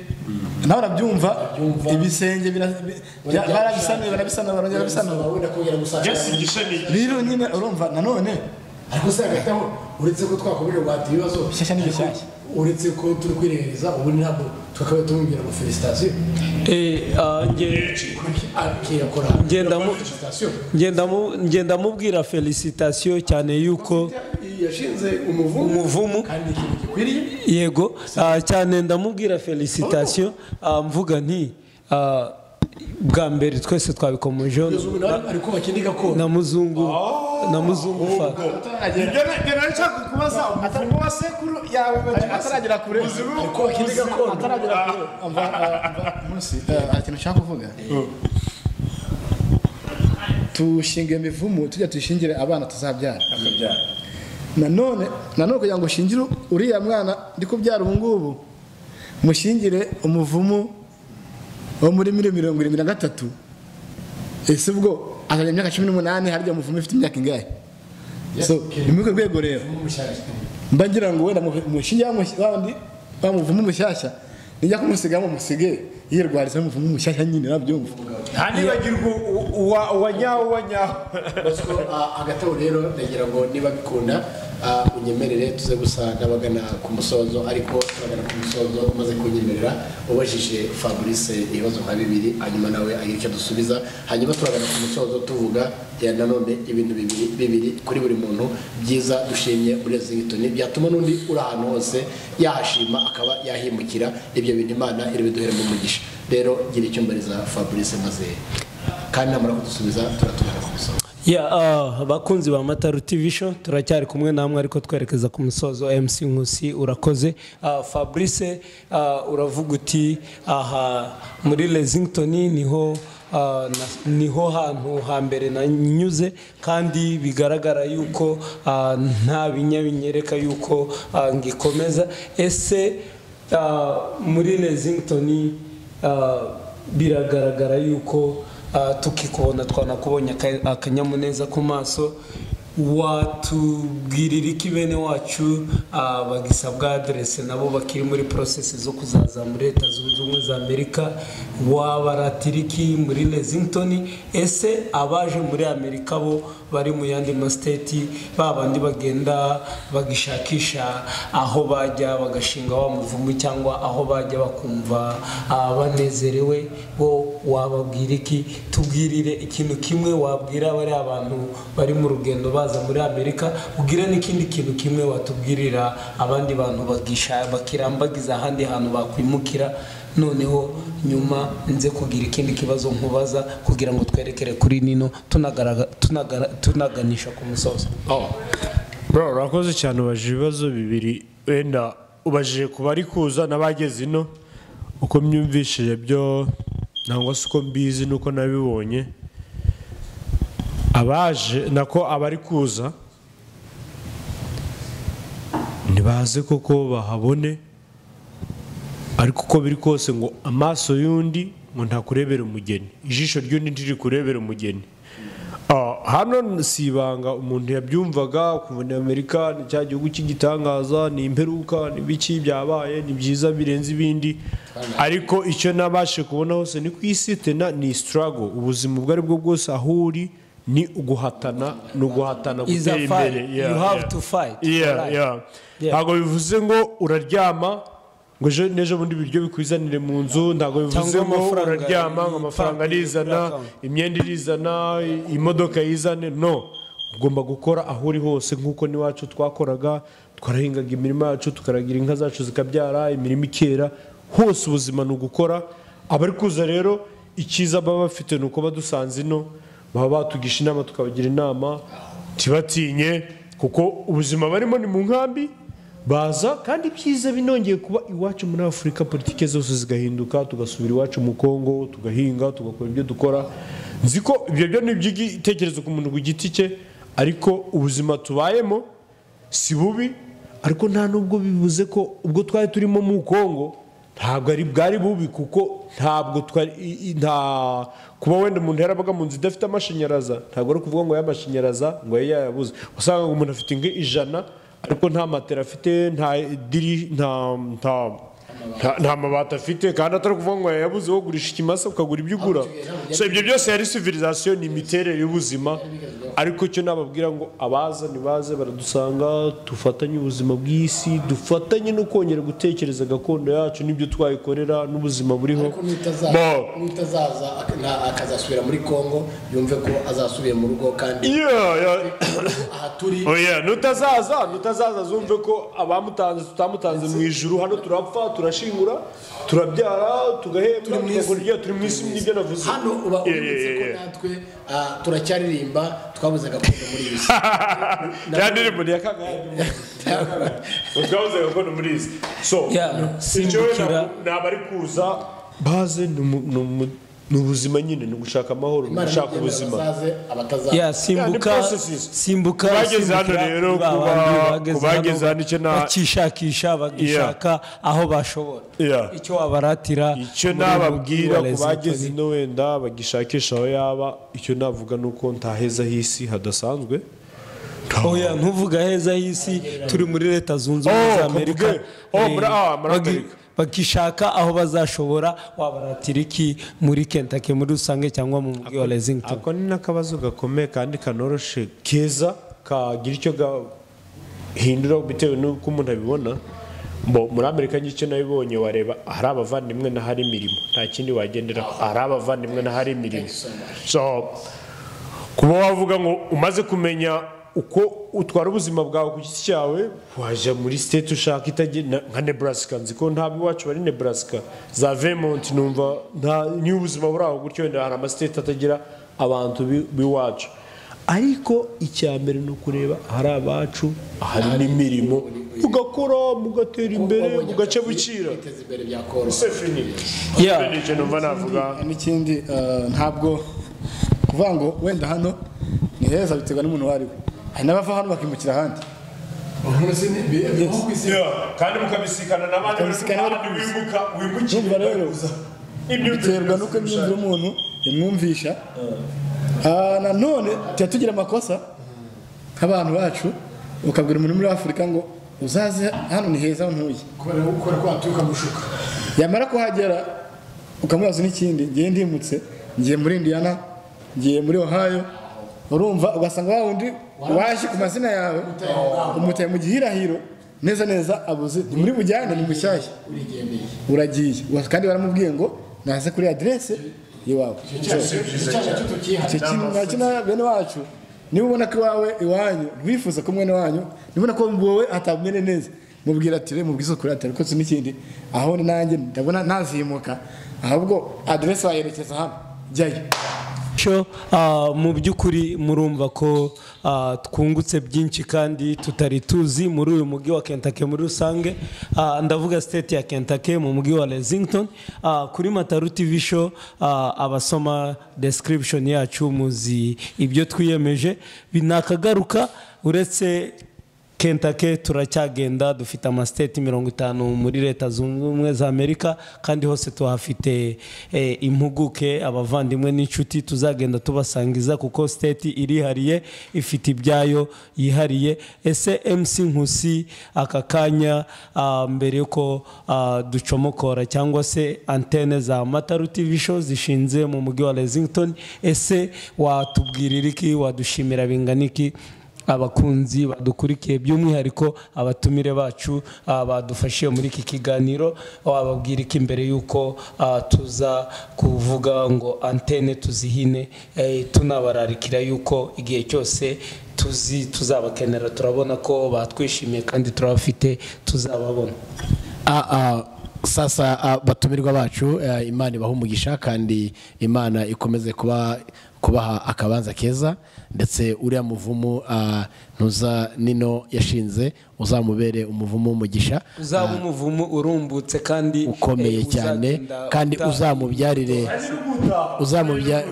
nawe urabyumva ibisenge bira- bi- bya- barabisanuye barabisanura barongera barabisanura birasaba wenda kongera jesi gusanga igishanigi rero nyine urumva nanone ariko se hagati aho uretse ko twakomeje guhata ibibazo Bishyashya ni bishyashya. uretse ko turi kwirengagiza ubundi ntabwo tukaba tumubwira ngo felicitasiyo eh ah, nge- akiyakora Ngendamu- felicitasiyo ngendamu- ngendamubwira felicitation cyane yuko yashinze umuvumu Umuvumu. kandi ni ikintu gikwiriye yego ah, cyane ndamubwira felicitation Ah, mvuga nti ah, bwa mbere twese twabikomejeho kugeza ubu nawe ari kubaka indi gakondo na muzungu na muzungu fa ngena nshaka kubaza umuvumo wa sekuru yawe ataragera kure ari kubaka indi gakondo ataragera kure umva umva, munsi eh, hari ikintu ushaka kuvuga tushinga imivumu tujya tuyishingire abana tuzabyara nanone nanone kugira ngo ushingire uriya mwana ndi kubyara ubu ngubu mushingire umuvumu wo muri miliyoni mirongo irindwi na gatatu ese ubwo akagira imyaka cumi n'umunani harya umuvumu ifite imyaka ingahe so ni muri urwo rwego rero mba ngira ngo wenda mushinge wabandi bamuvumo umushyashya nijya kumusigamo musige yirwariza muvumo umushyashya nyine nabyumva ntanibagirwe uwa nyawo uwa nyawo Basiko, ah, agatabo rero ndagira ngo niba bikunda ah, unyemerere tuze gusa n'abagana ku musozo ariko abagana ku musozo umaze kunyemerera ubajije fabrice ibibazo nka bibiri hanyuma nawe agira icyo dusubiza hanyuma turagana ku musozo tuvuga ya nanone ibintu bibiri bibiri kuri buri muntu byiza dushimye muri Lexington byatuma n'undi uri ahantu hose yahashima akaba yahimukira ibyo bintu imana iri biduhere mu mugisha rero gira icyumba riza fabrice maze kandi namara kudusubiza turatugana ku musozo Yeah, ah, abakunzi ba mataru tv show turacyari kumwe namwe ariko twerekeza ku musozo mc nkusi urakoze Ah, fabrice ah, uravuga uti aha muri lexington niho ah, na- niho hantu hambere nanyuze kandi bigaragara yuko ah, nta binya binyereka yuko ah, ngikomeza ese ah, muri lexington ah, biragaragara yuko ah, tukikubona twanakubonye aka- akanyamuneza ku maso watubwirira iki bene wacu ah, bagisa bwa aderese nabo bakiri muri porosesi zo kuzaza muri leta zunze ubumwe za amerika wabaratira iki muri lexington ese abaje muri amerika bo bari mu yandi masiteti ba bandi bagenda bagishakisha aho bajya bagashinga wa muvumu cyangwa aho bajya bakumva ah, banezerewe bo wababwira iki tubwirire ikintu kimwe wabwira bariya abantu bari mu rugendo baza muri amerika ubwire n'ikindi kintu kimwe watubwirira abandi bantu bagisha bakirambagiza ahandi hantu bakwimukira noneho nyuma nze kugira ikindi kibazo nkubaza kugira ngo twerekere kuri nino tunagaragara- tunagara- tunaganisha ku musozo bro urakoze cyane ubajije ibibazo bibiri wenda ubajije ku bari kuza n'abageze ino uko myumvishije byo nangwa se uko mbizi n'uko nabibonye abaje nako abari kuza ntibaze koko bahabone ariko uko biri kose ngo amaso y'undi ngo ntakurebere umugeni ijisho ry'undi ntiri kurebera umugeni Ah, hano si ibanga umuntu yabyumvaga ukumva ni amerika ni cya gihugu cy'igitangaza ni imperuka ni biki byabaye ni byiza birenze ibindi ariko icyo nabashe kubona hose ni ku isi tena ni sitarago ubuzima ubwo ari bwo bwose aho uri ni uguhatana ni uguhatana Is a gutera fight. imbere You have to fight for Yeah, life. yeah. Yeah. ntabwo bivuze ngo uraryama ngo ejo n'ejo bundi ibiryo bikwizanire mu nzu ntabwo bivuze Cyangwa ngo amafaranga uraryama ngo yipanga amafaranga kuri arizana account. imyenda irizana i- imodoka yizane no ugomba gukora aho uri hose nk'uko n'iwacu twakoraga twarahingaga imirima yacu tukaragira inka zacu zikabyara imirima ikera hose ubuzima ni ugukora abari kuza rero icyiza baba bafite ni uko badusanze ino baba batugisha inama tukabagira inama ntibatinye kuko ubuzima barimo ni mu nkambi baza kandi ibyiza binongeye kuba iwacu muri afurika politike zose zigahinduka tugasubira iwacu mu kongo tugahinga tugakora ibyo dukora nzi ko ibyo byo ni iby'igitekerezo ku muntu ku giti cye ariko ubuzima tubayemo si bubi ariko nta n'ubwo bivuze ko ubwo twari turimo mu kongo ntabwo ari bwari bubi kuko ntabwo twari i- i- nta kuba wenda umuntu yarabaga mu nzu idafite amashanyaraza ntabwo ari ukuvuga ngo y'amashanyaraza ngo yayabuze yayabuze wasangaga umuntu afite inka ijana ariko nta matera afite nta diri nta nta nta- nta mabati afite kandi atari ukuvuga ngo yabuze wo gurisha ikimasa ukagura ibyo ugura so ibyo byose yari civilisation ni imiterere y'ubuzima ariko icyo nababwira ngo abaza nibaze baradusanga dufatanye ubuzima bw'isi dufatanye no kongera gutekereza gakondo yacu n'ibyo twayikorera n'ubuzima buriho ariko n'utazaza- Bo. n'utazaza ak- nta- akazasubira muri congo yumve ko azasubiye mu rugo kandi Yeah, yeah. aha turi oya nutazaza nutazaza zumve ko abamutanze tutamutanze mu ijuru hano turapfa turashingura turabyara tugahembwa Turi mu isi. tugakora ibyo- turi mu isi nibyo navuze hano uba Yeah, yeah, ubibutse ko yeah, yeah. natwe ah, turacyaririmba twabuze gakondo muri iyi si ya ndirimbo ni iya kagare twabuze gakondo muri isi so Yeah, icyo wenda simbukira. ni abari kuza baze ni umu- ni umu- ni ubuzima nyine ni ugushaka amahoro ni Imana ugushaka nibyemera ubuzima bazaze abatazaza ya simbuka Yeah, ni processes. simbuka Kubageze hano simbukira, rero, ni ba kuba- bandi bageze kubageze hano hano icyo na- bakishakisha bagishaka aho bashobora Yeah. icyo wabaratira icyo muri nababwira uyu mujyi wa ku bageze Lexington. ino wenda bagishakisha aho yaba icyo navuga ni uko ntaheza h'isi hadasanzwe oya ntuvuge aheza h'isi turi muri leta zunze ubumwe Oh, za amerika kavuge. Oh, muri- Eh, ah, muri bagi- Amerika. bakishaka aho bazashobora wabaratira iki muri kentaki muri rusange cyangwa mu mujyi wa lezington ako ni n'akabazo gakomeye kandi kanoroshe keza kagira icyo gahindura bitewe n'uko umuntu abibona Bo, muri amerika n'igice nabibonye wareba hari abavandimwe n'ahari imirimo nta kindi wagendera hari abavandimwe n'ahari imirimo so kuba wavuga ngo umaze kumenya uko utwara ubuzima bwawe ku giti cyawe wajya muri state ushaka itagenda nka nebraska nzi ko ntabwo iwacu bari nebraska za vermont numva nta niba ubuzima buri aho gutyo wenda hari amastate atagira abantu bi- b'iwacu ariko icya mbere ni ukureba ahari abacu ahari n'imirimo mugakora mugatera imbere mugace bukira kwiteza imbere byakoroha sefini Yeah. icyo numva navuga n'ikindi eh, ntabwo kuvuga ngo wenda hano ni heza biterwa n'umuntu uwo ari we hari n'abava hano bakimukira ahandi Yeah, kandi mukabisikana n'abandi Mukabisikana bari bari kuza. wimuka wimukira Urumva rero Ibyo biterwa n'uko imyumvire y'umuntu imwumvisha Ah, nanone tuba tugira amakosa nk'abantu bacu ukabwira umuntu muri afurika ngo uzaze hano ni heza ntuye kubera gukora kwaturuka mushuka yamara kuhagera ukamubaza n'ikindi ngiye ndimutse ngiye muri indiyana ngiye muri ohayo urumva ugasanga wa wundi waje ku mazina yawe umutaye mu gihirahiro neza neza abuze ni muri bujyane ni mushyashya uragiye Wa- kandi baramubwiye ngo naze kuri aderese y'iwawe icyo kintu nacyo na bene wacu niba ubona ko iwawe iwanyu ntiwifuza ko mwene wanyu niba ubona ko wowe atamwene neza mubwira ati rero mubwize kuri atari kose n'ikindi aho ni nanjye ndabona ntazimuka ahubwo aderesi wayerekeza hano jyayo cyo ah, mu by'ukuri murumva ko ah, twungutse byinshi kandi tutari tuzi muri uyu mujyi wa kentake muri rusange Ah, ndavuga state ya kentake mu mujyi wa lexington Ah, kuri mataru tv show ah, abasoma description yacu muzi ibyo twiyemeje binakagaruka uretse kentake turacyagenda dufite amasiteti mirongo itanu muri leta zunze ubumwe za amerika kandi hose tuhafite eh, impuguke abavandimwe n'inshuti tuzagenda tubasangiza kuko siteti irihariye ifite ibyayo yihariye ese mc nkusi aka kanya ah, mbere yuko ah, ducomokora cyangwa se antene za mataru tv show zishinze mu mujyi wa lexington ese watubwirira iki wadushimira bingana iki abakunzi badukurikiye by'umwihariko abatumire bacu ah, badufashije muri iki kiganiro wababwira iki mbere y'uko ah, tuza kuvuga ngo antene tuzihine eh, tunabararikira y'uko igihe cyose tuzi tuzabakenera turabona ko batwishimiye kandi turabafite tuzababona sasa ah, batumirwa bacu ah, imana ibaha umugisha kandi imana ikomeze kuba kubaha akabanza keza ndetse uriya muvumu ah, ntuza nino yashinze uzamubere umuvumu w'umugisha uzaba umuvumo urumbutse kandi ukomeye eh, cyane uzagenda kandi uta- uzamubyarire uzamubya-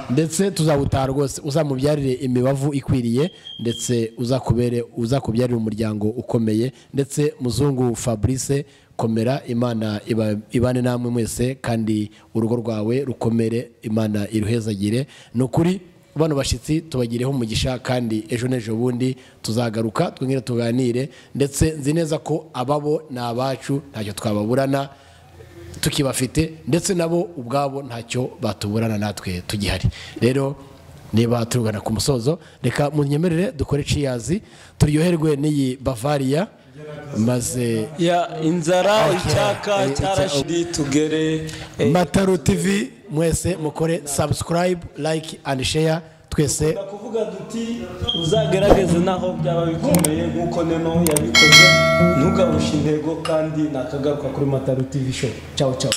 ndetse tuzawutaha rwose uzamubyarire imibavu ikwiriye ndetse uzakubere uzakubyarire umuryango ukomeye ndetse muzungu fabrice komera imana iba- ibane namwe mwese kandi urugo rwawe rukomere imana iruhezagire ni ukuri bano bashyitsi tubagireho umugisha kandi ejo n'ejo bundi tuzagaruka twongere tuganire ndetse nzi neza ko ababo ni abacu ntacyo twababurana tukibafite ndetse nabo ubwabo ntacyo batuburana natwe tugihari rero niba turugana ku musozo reka munyemerere dukore ciyazi turyoherwe n'iyi bavariya maze ya inzara Okay. Eh, icyaka icya- cyarashiri tugere eh, mataro tv mwese mukore subscribe like and share twese kuvuga duti uzagerageze naho byaba bikomeye nk'uko neno yabikoze ntugabushe intego kandi nakagaruka kuri mataru tv show ciao ciao